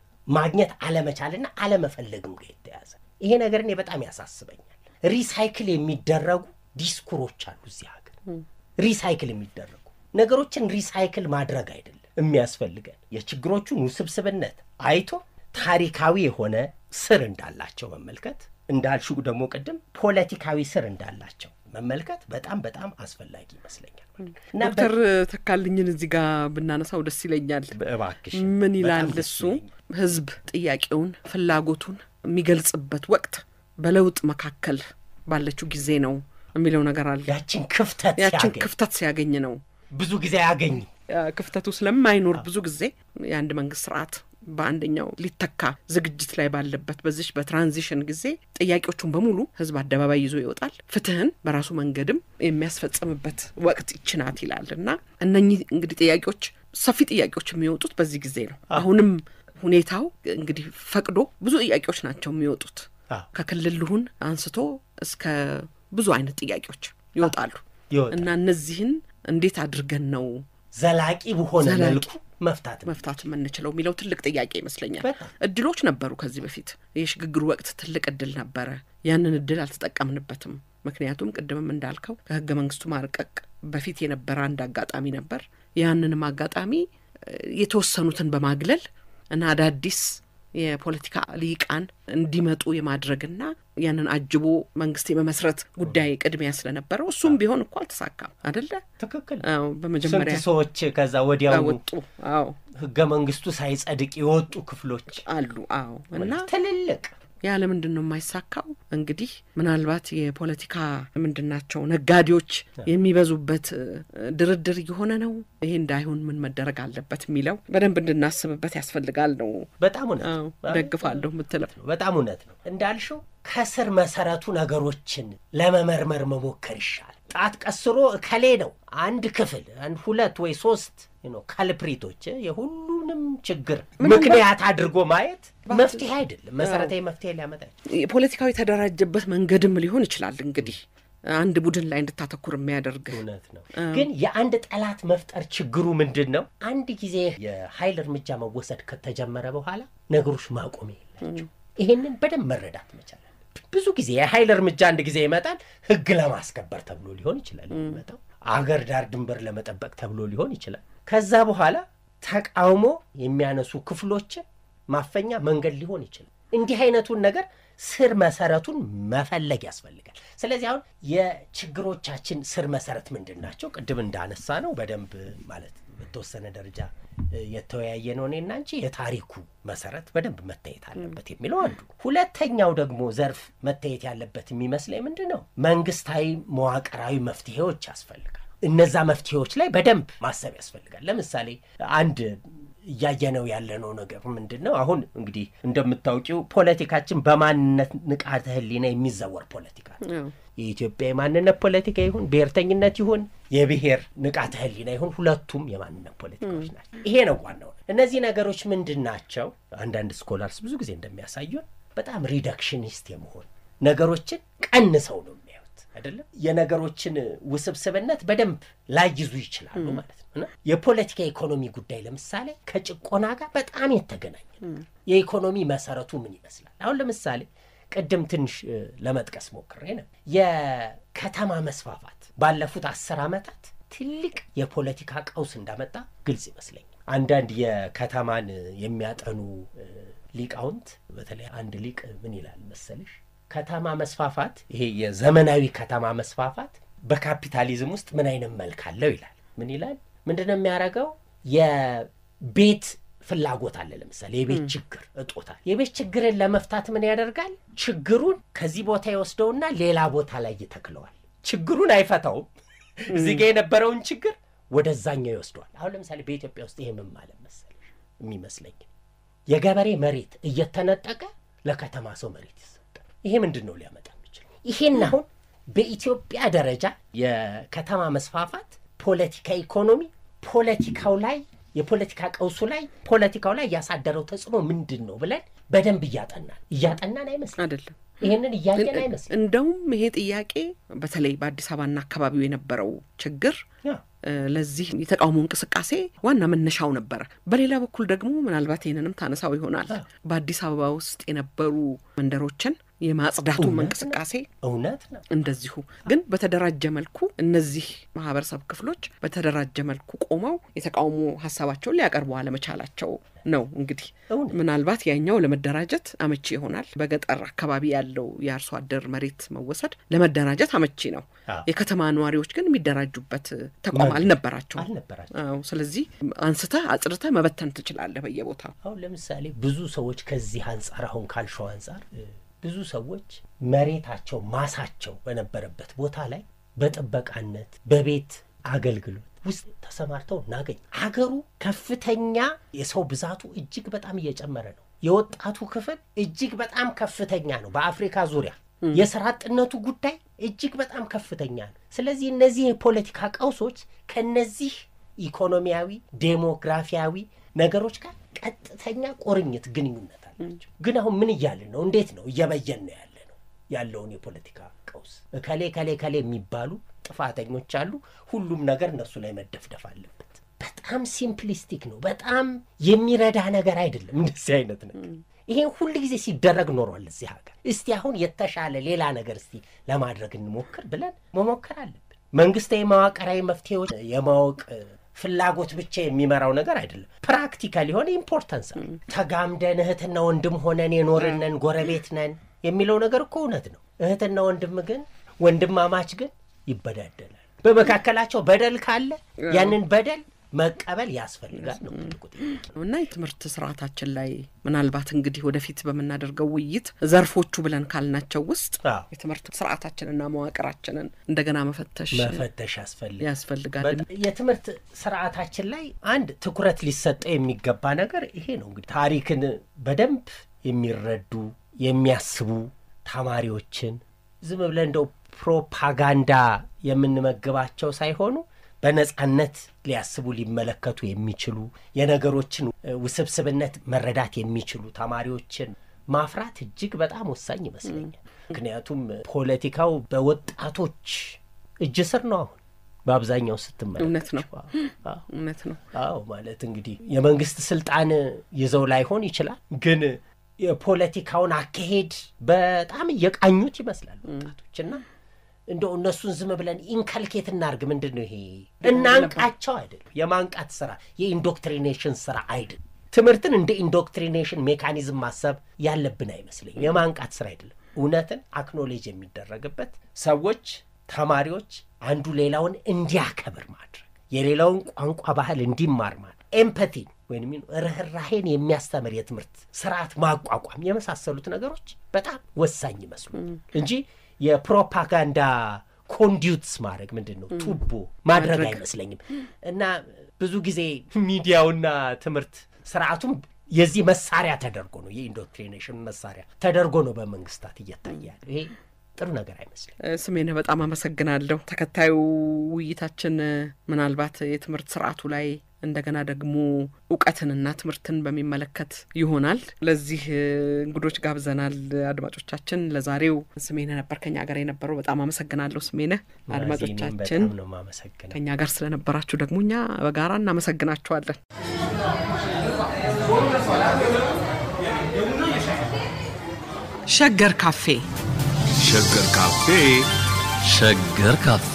ማግኘት አለመቻልና አለመፈለግም ጋር የተያዘ ይሄ ነገር እኔ በጣም ያሳስበኛል። ሪሳይክል የሚደረጉ ዲስኩሮች አሉ እዚህ ሀገር ሪሳይክል የሚደረጉ ነገሮችን ሪሳይክል ማድረግ አይደለም የሚያስፈልገን የችግሮቹን ውስብስብነት አይቶ ታሪካዊ የሆነ ስር እንዳላቸው መመልከት እንዳልሽው ደግሞ ቅድም ፖለቲካዊ ስር እንዳላቸው መመልከት በጣም በጣም አስፈላጊ ይመስለኛል እና ዶክተር ተካልኝን እዚህ ጋር ብናነሳው ደስ ይለኛል። እባክሽ ምን ይላል በጣም ደስ እሱ? ይለኛል። ህዝብ ጥያቄውን ፍላጎቱን የሚገልጽበት ወቅት በለውጥ መካከል ባለችው ጊዜ ነው የሚለው ነገር አለ። ያችን ክፍተት ያችን ሲያገኝ ክፍተት ሲያገኝ ነው ብዙ ጊዜ ያገኝ ያ ክፍተቱ ስለማይኖር ብዙ ጊዜ የአንድ መንግስት ስርዓት በአንደኛው ሊተካ ዝግጅት ላይ ባለበት በዚች በትራንዚሽን ጊዜ ጥያቄዎቹን በሙሉ ህዝብ አደባባይ ይዞ ይወጣል። ፍትህን በራሱ መንገድም የሚያስፈጽምበት ወቅት ይችናት ይላል እና እነኚህ እንግዲህ ጥያቄዎች ሰፊ ጥያቄዎች የሚወጡት በዚህ ጊዜ ነው። አሁንም ሁኔታው እንግዲህ ፈቅዶ ብዙ ጥያቄዎች ናቸው የሚወጡት አዎ። ከክልል ልሁን አንስቶ እስከ ብዙ አይነት ጥያቄዎች ይወጣሉ ይወጣል። እና እነዚህን እንዴት አድርገን ነው ዘላቂ በሆነ ዘላቂ መልኩ መፍታት ነው። መፍታት የምንችለው የሚለው ትልቅ ጥያቄ ይመስለኛል። በጣም። እድሎች ነበሩ ከዚህ በፊት የሽግግሩ ወቅት ትልቅ እድል ነበረ። ያንን እድል አልተጠቀምንበትም። ምክንያቱም ቅድምም እንዳልከው ከህገ መንግስቱ ማርቀቅ በፊት የነበረ አንድ አጋጣሚ ነበር። ያንንም አጋጣሚ እ፣ የተወሰኑትን በማግለል እና አዳዲስ የፖለቲካ ሊቃን እንዲመጡ የማድረግና ያንን አጅቦ መንግስት የመመስረት ጉዳይ ቅድሚያ ስለነበረው እሱም ቢሆን እኮ አልተሳካም አደለ? ትክክል። አዎ፣ በመጀመሪያ ስንት ሰዎች ከዛ ወዲያው ወጡ። አዎ ህገ መንግስቱ ሳይጸድቅ የወጡ ክፍሎች አሉ። አዎ እና ትልልቅ ያ ለምንድን ነው የማይሳካው? እንግዲህ ምናልባት የፖለቲካ ምንድን ናቸው ነጋዴዎች የሚበዙበት እ፣ ድርድር እየሆነ ነው። ይሄ እንዳይሆን ምን መደረግ አለበት የሚለው በደንብ እንድናስብበት ያስፈልጋል ነው። በጣም እውነት አዎ ነው። ደግፋለሁ የምትለው በጣም እውነት ነው እንዳልሽው ከስር መሰረቱ ነገሮችን ለመመርመር መሞከር ይሻል። ጣት ቀስሮ እከሌ ነው አንድ ክፍል አንድ ሁለት ወይ ሶስት ነው ካልፕሪቶች የሁሉንም ችግር ምክንያት አድርጎ ማየት መፍትሄ አይደለም። መሰረታዊ መፍትሄ ሊያመጣ አይችልም። የፖለቲካው የተደራጀበት መንገድም ሊሆን ይችላል። እንግዲህ አንድ ቡድን ላይ እንድታተኩር የሚያደርግ እውነት ነው። ግን የአንድ ጠላት መፍጠር ችግሩ ምንድን ነው? አንድ ጊዜ የኃይል እርምጃ መወሰድ ከተጀመረ በኋላ ነገሮች ማቆሚያ የላቸው። ይሄንን በደንብ መረዳት መቻል አለብን። ብዙ ጊዜ የኃይል እርምጃ አንድ ጊዜ ይመጣል። ህግ ለማስከበር ተብሎ ሊሆን ይችላል የሚመጣው። አገር ዳር ድንበር ለመጠበቅ ተብሎ ሊሆን ይችላል። ከዛ በኋላ ተቃውሞ የሚያነሱ ክፍሎችን ማፈኛ መንገድ ሊሆን ይችላል። እንዲህ አይነቱን ነገር ስር መሰረቱን መፈለግ ያስፈልጋል። ስለዚህ አሁን የችግሮቻችን ስር መሰረት ምንድን ናቸው? ቅድም እንዳነሳ ነው በደንብ ማለት በተወሰነ ደረጃ የተወያየ ነው እኔና አንቺ የታሪኩ መሰረት በደንብ መታየት አለበት የሚለው አንዱ። ሁለተኛው ደግሞ ዘርፍ መታየት ያለበት የሚመስለኝ ምንድን ነው መንግስታዊ መዋቅራዊ መፍትሄዎች ያስፈልጋል። እነዛ መፍትሄዎች ላይ በደንብ ማሰብ ያስፈልጋል። ለምሳሌ አንድ እያየነው ያለነው ነገር ምንድን ነው? አሁን እንግዲህ እንደምታውቂው ፖለቲካችን በማንነት ንቃተ ህሊና የሚዘወር ፖለቲካ ነው። የኢትዮጵያ የማንነት ፖለቲካ ይሁን ብሔርተኝነት ይሁን የብሔር ንቃተ ህሊና ይሁን ሁለቱም የማንነት ፖለቲካዎች ናቸው። ይሄ ነው ዋናው። እነዚህ ነገሮች ምንድን ናቸው? አንዳንድ ስኮላርስ ብዙ ጊዜ እንደሚያሳዩን በጣም ሪደክሽኒስት የመሆን ነገሮችን ቀንሰው ነው የሚያዩት አይደለም። የነገሮችን ውስብስብነት በደንብ ላይይዙ ይችላሉ ማለት ነው። እና የፖለቲካ ኢኮኖሚ ጉዳይ ለምሳሌ ከጭቆና ጋር በጣም የተገናኘ ነገር። የኢኮኖሚ መሰረቱ ምን ይመስላል? አሁን ለምሳሌ ቅድም ትንሽ ለመጥቀስ ሞክሬ ነው። የከተማ መስፋፋት ባለፉት አስር ዓመታት ትልቅ የፖለቲካ ቀውስ እንዳመጣ ግልጽ ይመስለኛል። አንዳንድ የከተማን የሚያጠኑ ሊቃውንት በተለይ አንድ ሊቅ ምን ይላል መሰለሽ ከተማ መስፋፋት ይሄ የዘመናዊ ከተማ መስፋፋት በካፒታሊዝም ውስጥ ምን አይነት መልክ አለው ይላል። ምን ይላል? ምንድን ነው የሚያደርገው? የቤት ፍላጎት አለ። ለምሳሌ የቤት ችግር እጦታል። የቤት ችግርን ለመፍታት ምን ያደርጋል? ችግሩን ከዚህ ቦታ ይወስደውና ሌላ ቦታ ላይ ይተክለዋል። ችግሩን አይፈታውም። እዚህ ጋ የነበረውን ችግር ወደዛኛው ይወስደዋል። አሁን ለምሳሌ በኢትዮጵያ ውስጥ ይሄ ምን ማለት መሰለሽ የሚመስለኝ የገበሬ መሬት እየተነጠቀ ለከተማ ሰው መሬት ይሰጣል። ይሄ ምንድን ነው ሊያመጣ የሚችል? ይሄን አሁን በኢትዮጵያ ደረጃ የከተማ መስፋፋት ፖለቲካ ኢኮኖሚ ፖለቲካው ላይ የፖለቲካ ቀውሱ ላይ ፖለቲካው ላይ ያሳደረው ተጽዕኖ ምንድን ነው ብለን በደንብ እያጠናን እያጠናን አይመስልም አይደለም ይህንን እያየን አይመስልም። እንደውም ይሄ ጥያቄ በተለይ በአዲስ አበባና አካባቢው የነበረው ችግር ያ ለዚህ የተቃውሞ እንቅስቃሴ ዋና መነሻው ነበረ። በሌላ በኩል ደግሞ ምናልባት ይህንንም ታነሳው ይሆናል በአዲስ አበባ ውስጥ የነበሩ መንደሮችን የማጽዳቱም እንቅስቃሴ እውነት ነው። እንደዚሁ ግን በተደራጀ መልኩ እነዚህ ማህበረሰብ ክፍሎች በተደራጀ መልኩ ቆመው የተቃውሞ ሀሳባቸውን ሊያቀርቡ አለመቻላቸው ነው። እንግዲህ እውነት ምናልባት ያኛው ለመደራጀት አመቺ ይሆናል። በገጠር አካባቢ ያለው የአርሶ አደር መሬት መወሰድ ለመደራጀት አመቺ ነው። አዎ። የከተማ ነዋሪዎች ግን የሚደራጁበት ተቋም መብት አልነበራቸውም። አልነበራቸው። አዎ፣ ስለዚህ አንስተህ አጽድተህ መበተን ትችላለህ በየቦታው። አሁን ለምሳሌ ብዙ ሰዎች ከዚህ አንጻር አሁን ካልሸው አንጻር እ፣ ብዙ ሰዎች መሬታቸው ማሳቸው በነበረበት ቦታ ላይ በጥበቃነት በቤት አገልግሎት ውስጥ ተሰማርተው እናገኝ። ሀገሩ ከፍተኛ የሰው ብዛቱ እጅግ በጣም እየጨመረ ነው። የወጣቱ ክፍል እጅግ በጣም ከፍተኛ ነው። በአፍሪካ ዙሪያ የስራ አጥነቱ ጉዳይ እጅግ በጣም ከፍተኛ ነው። ስለዚህ እነዚህ የፖለቲካ ቀውሶች ከነዚህ ኢኮኖሚያዊ፣ ዴሞግራፊያዊ ነገሮች ጋር ቀጥተኛ ቁርኝት ግንኙነት አላቸው። ግን አሁን ምን እያልን ነው? እንዴት ነው እየበየን ነው ያለ ነው ያለውን የፖለቲካ ቀውስ? እከሌ ከሌ ከሌ የሚባሉ ጥፋተኞች አሉ። ሁሉም ነገር እነሱ ላይ መደፍደፍ አለበት። በጣም ሲምፕሊስቲክ ነው። በጣም የሚረዳ ነገር አይደለም እንደዚህ አይነት ነገር። ይሄን ሁል ጊዜ ሲደረግ ኖሯል እዚህ ሀገር። እስቲ አሁን የተሻለ ሌላ ነገር እስቲ ለማድረግ እንሞክር ብለን መሞከር አለብን። መንግስታዊ መዋቅራዊ መፍትሄዎች የማወቅ እ፣ ፍላጎት ብቻ የሚመራው ነገር አይደለም። ፕራክቲካል የሆነ ኢምፖርታንስ አለ። ተጋምደን እህትና ወንድም ሆነን የኖርነን ጎረቤት ነን የሚለው ነገር እኮ እውነት ነው። እህትና ወንድም ግን ወንድማማች ግን ይበዳደላል። በመካከላቸው በደል ካለ ያንን በደል መቀበል ያስፈልጋል ነው ትልቁ ጥያቄ። እና የትምህርት ስርዓታችን ላይ ምናልባት እንግዲህ ወደፊት በምናደርገው ውይይት ዘርፎቹ ብለን ካልናቸው ውስጥ አዎ። የትምህርት ስርዓታችንና መዋቅራችንን እንደገና መፈተሽ መፈተሽ ያስፈልጋል። ያስፈልጋል። በጣም የትምህርት ስርዓታችን ላይ አንድ ትኩረት ሊሰጠው የሚገባ ነገር ይሄ ነው። እንግዲህ ታሪክን በደንብ የሚረዱ የሚያስቡ ተማሪዎችን ዝም ብለን እንደው ፕሮፓጋንዳ የምንመግባቸው ሳይሆኑ በነጻነት ሊያስቡ ሊመለከቱ የሚችሉ የነገሮችን እ፣ ውስብስብነት መረዳት የሚችሉ ተማሪዎችን ማፍራት እጅግ በጣም ወሳኝ ይመስለኛል። ምክንያቱም ፖለቲካው በወጣቶች እጅ ስር ነው አሁን በአብዛኛው ስትመለከት እውነት ነው። አዎ። እውነት ነው። አዎ ማለት እንግዲህ የመንግስት ስልጣን ይዘው ላይሆን ይችላል፣ ግን የፖለቲካውን አካሄድ በጣም እየቃኙት ይመስላል ወጣቶች እና እንደው እነሱን ዝም ብለን ኢንከልኬት እናርግ። ምንድን ነው ይሄ? እናንቃቸው አይደለም። የማንቃት ስራ የኢንዶክትሪኔሽን ስራ አይደለም። ትምህርትን እንደ ኢንዶክትሪኔሽን ሜካኒዝም ማሰብ ያለብን አይመስለኝም። የማንቃት ስራ አይደለም። እውነትን አክኖሌጅ የሚደረግበት ሰዎች፣ ተማሪዎች አንዱ ሌላውን እንዲያከብር ማድረግ የሌላውን ቋንቋ ባህል እንዲማር ማለት ኤምፐቲን ወይም ርኅራሄን የሚያስተምር የትምህርት ስርዓት ማቋቋም የመሳሰሉት ነገሮች በጣም ወሳኝ ይመስሉ እንጂ የፕሮፓጋንዳ ኮንዲዩትስ ማድረግ ምንድን ነው ቱቦ ማድረግ አይመስለኝም። እና ብዙ ጊዜ ሚዲያውና ትምህርት ስርዓቱም የዚህ መሳሪያ ተደርጎ ነው የኢንዶክትሪኔሽን መሳሪያ ተደርጎ ነው በመንግስታት እየታየ ያለው። ይሄ ጥሩ ነገር አይመስልም። ስሜነህ በጣም አመሰግናለሁ። ተከታዩ ውይይታችን ምናልባት የትምህርት ስርዓቱ ላይ እንደገና ደግሞ እውቀትንና ትምህርትን በሚመለከት ይሆናል። ለዚህ እንግዶች ጋብዘናል። አድማጮቻችን፣ ለዛሬው ስሜነህ ነበር ከኛ ጋር የነበረው። በጣም አመሰግናለሁ ስሜነህ። አድማጮቻችን በጣም ነው የማመሰግነው። ከኛ ጋር ስለነበራችሁ ደግሞ እኛ በጋራ እናመሰግናችኋለን። ሸገር ካፌ ሸገር ካፌ ሸገር ካፌ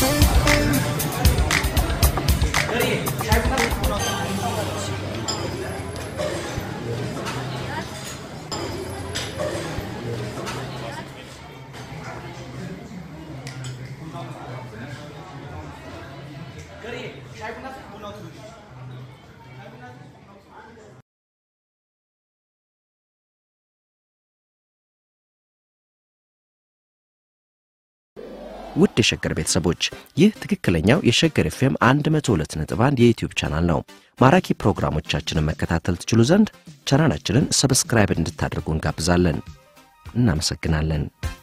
ውድ የሸገር ቤተሰቦች ይህ ትክክለኛው የሸገር ኤፍኤም 102.1 የዩትዩብ ቻናል ነው። ማራኪ ፕሮግራሞቻችንን መከታተል ትችሉ ዘንድ ቻናላችንን ሰብስክራይብ እንድታደርጉ እንጋብዛለን። እናመሰግናለን።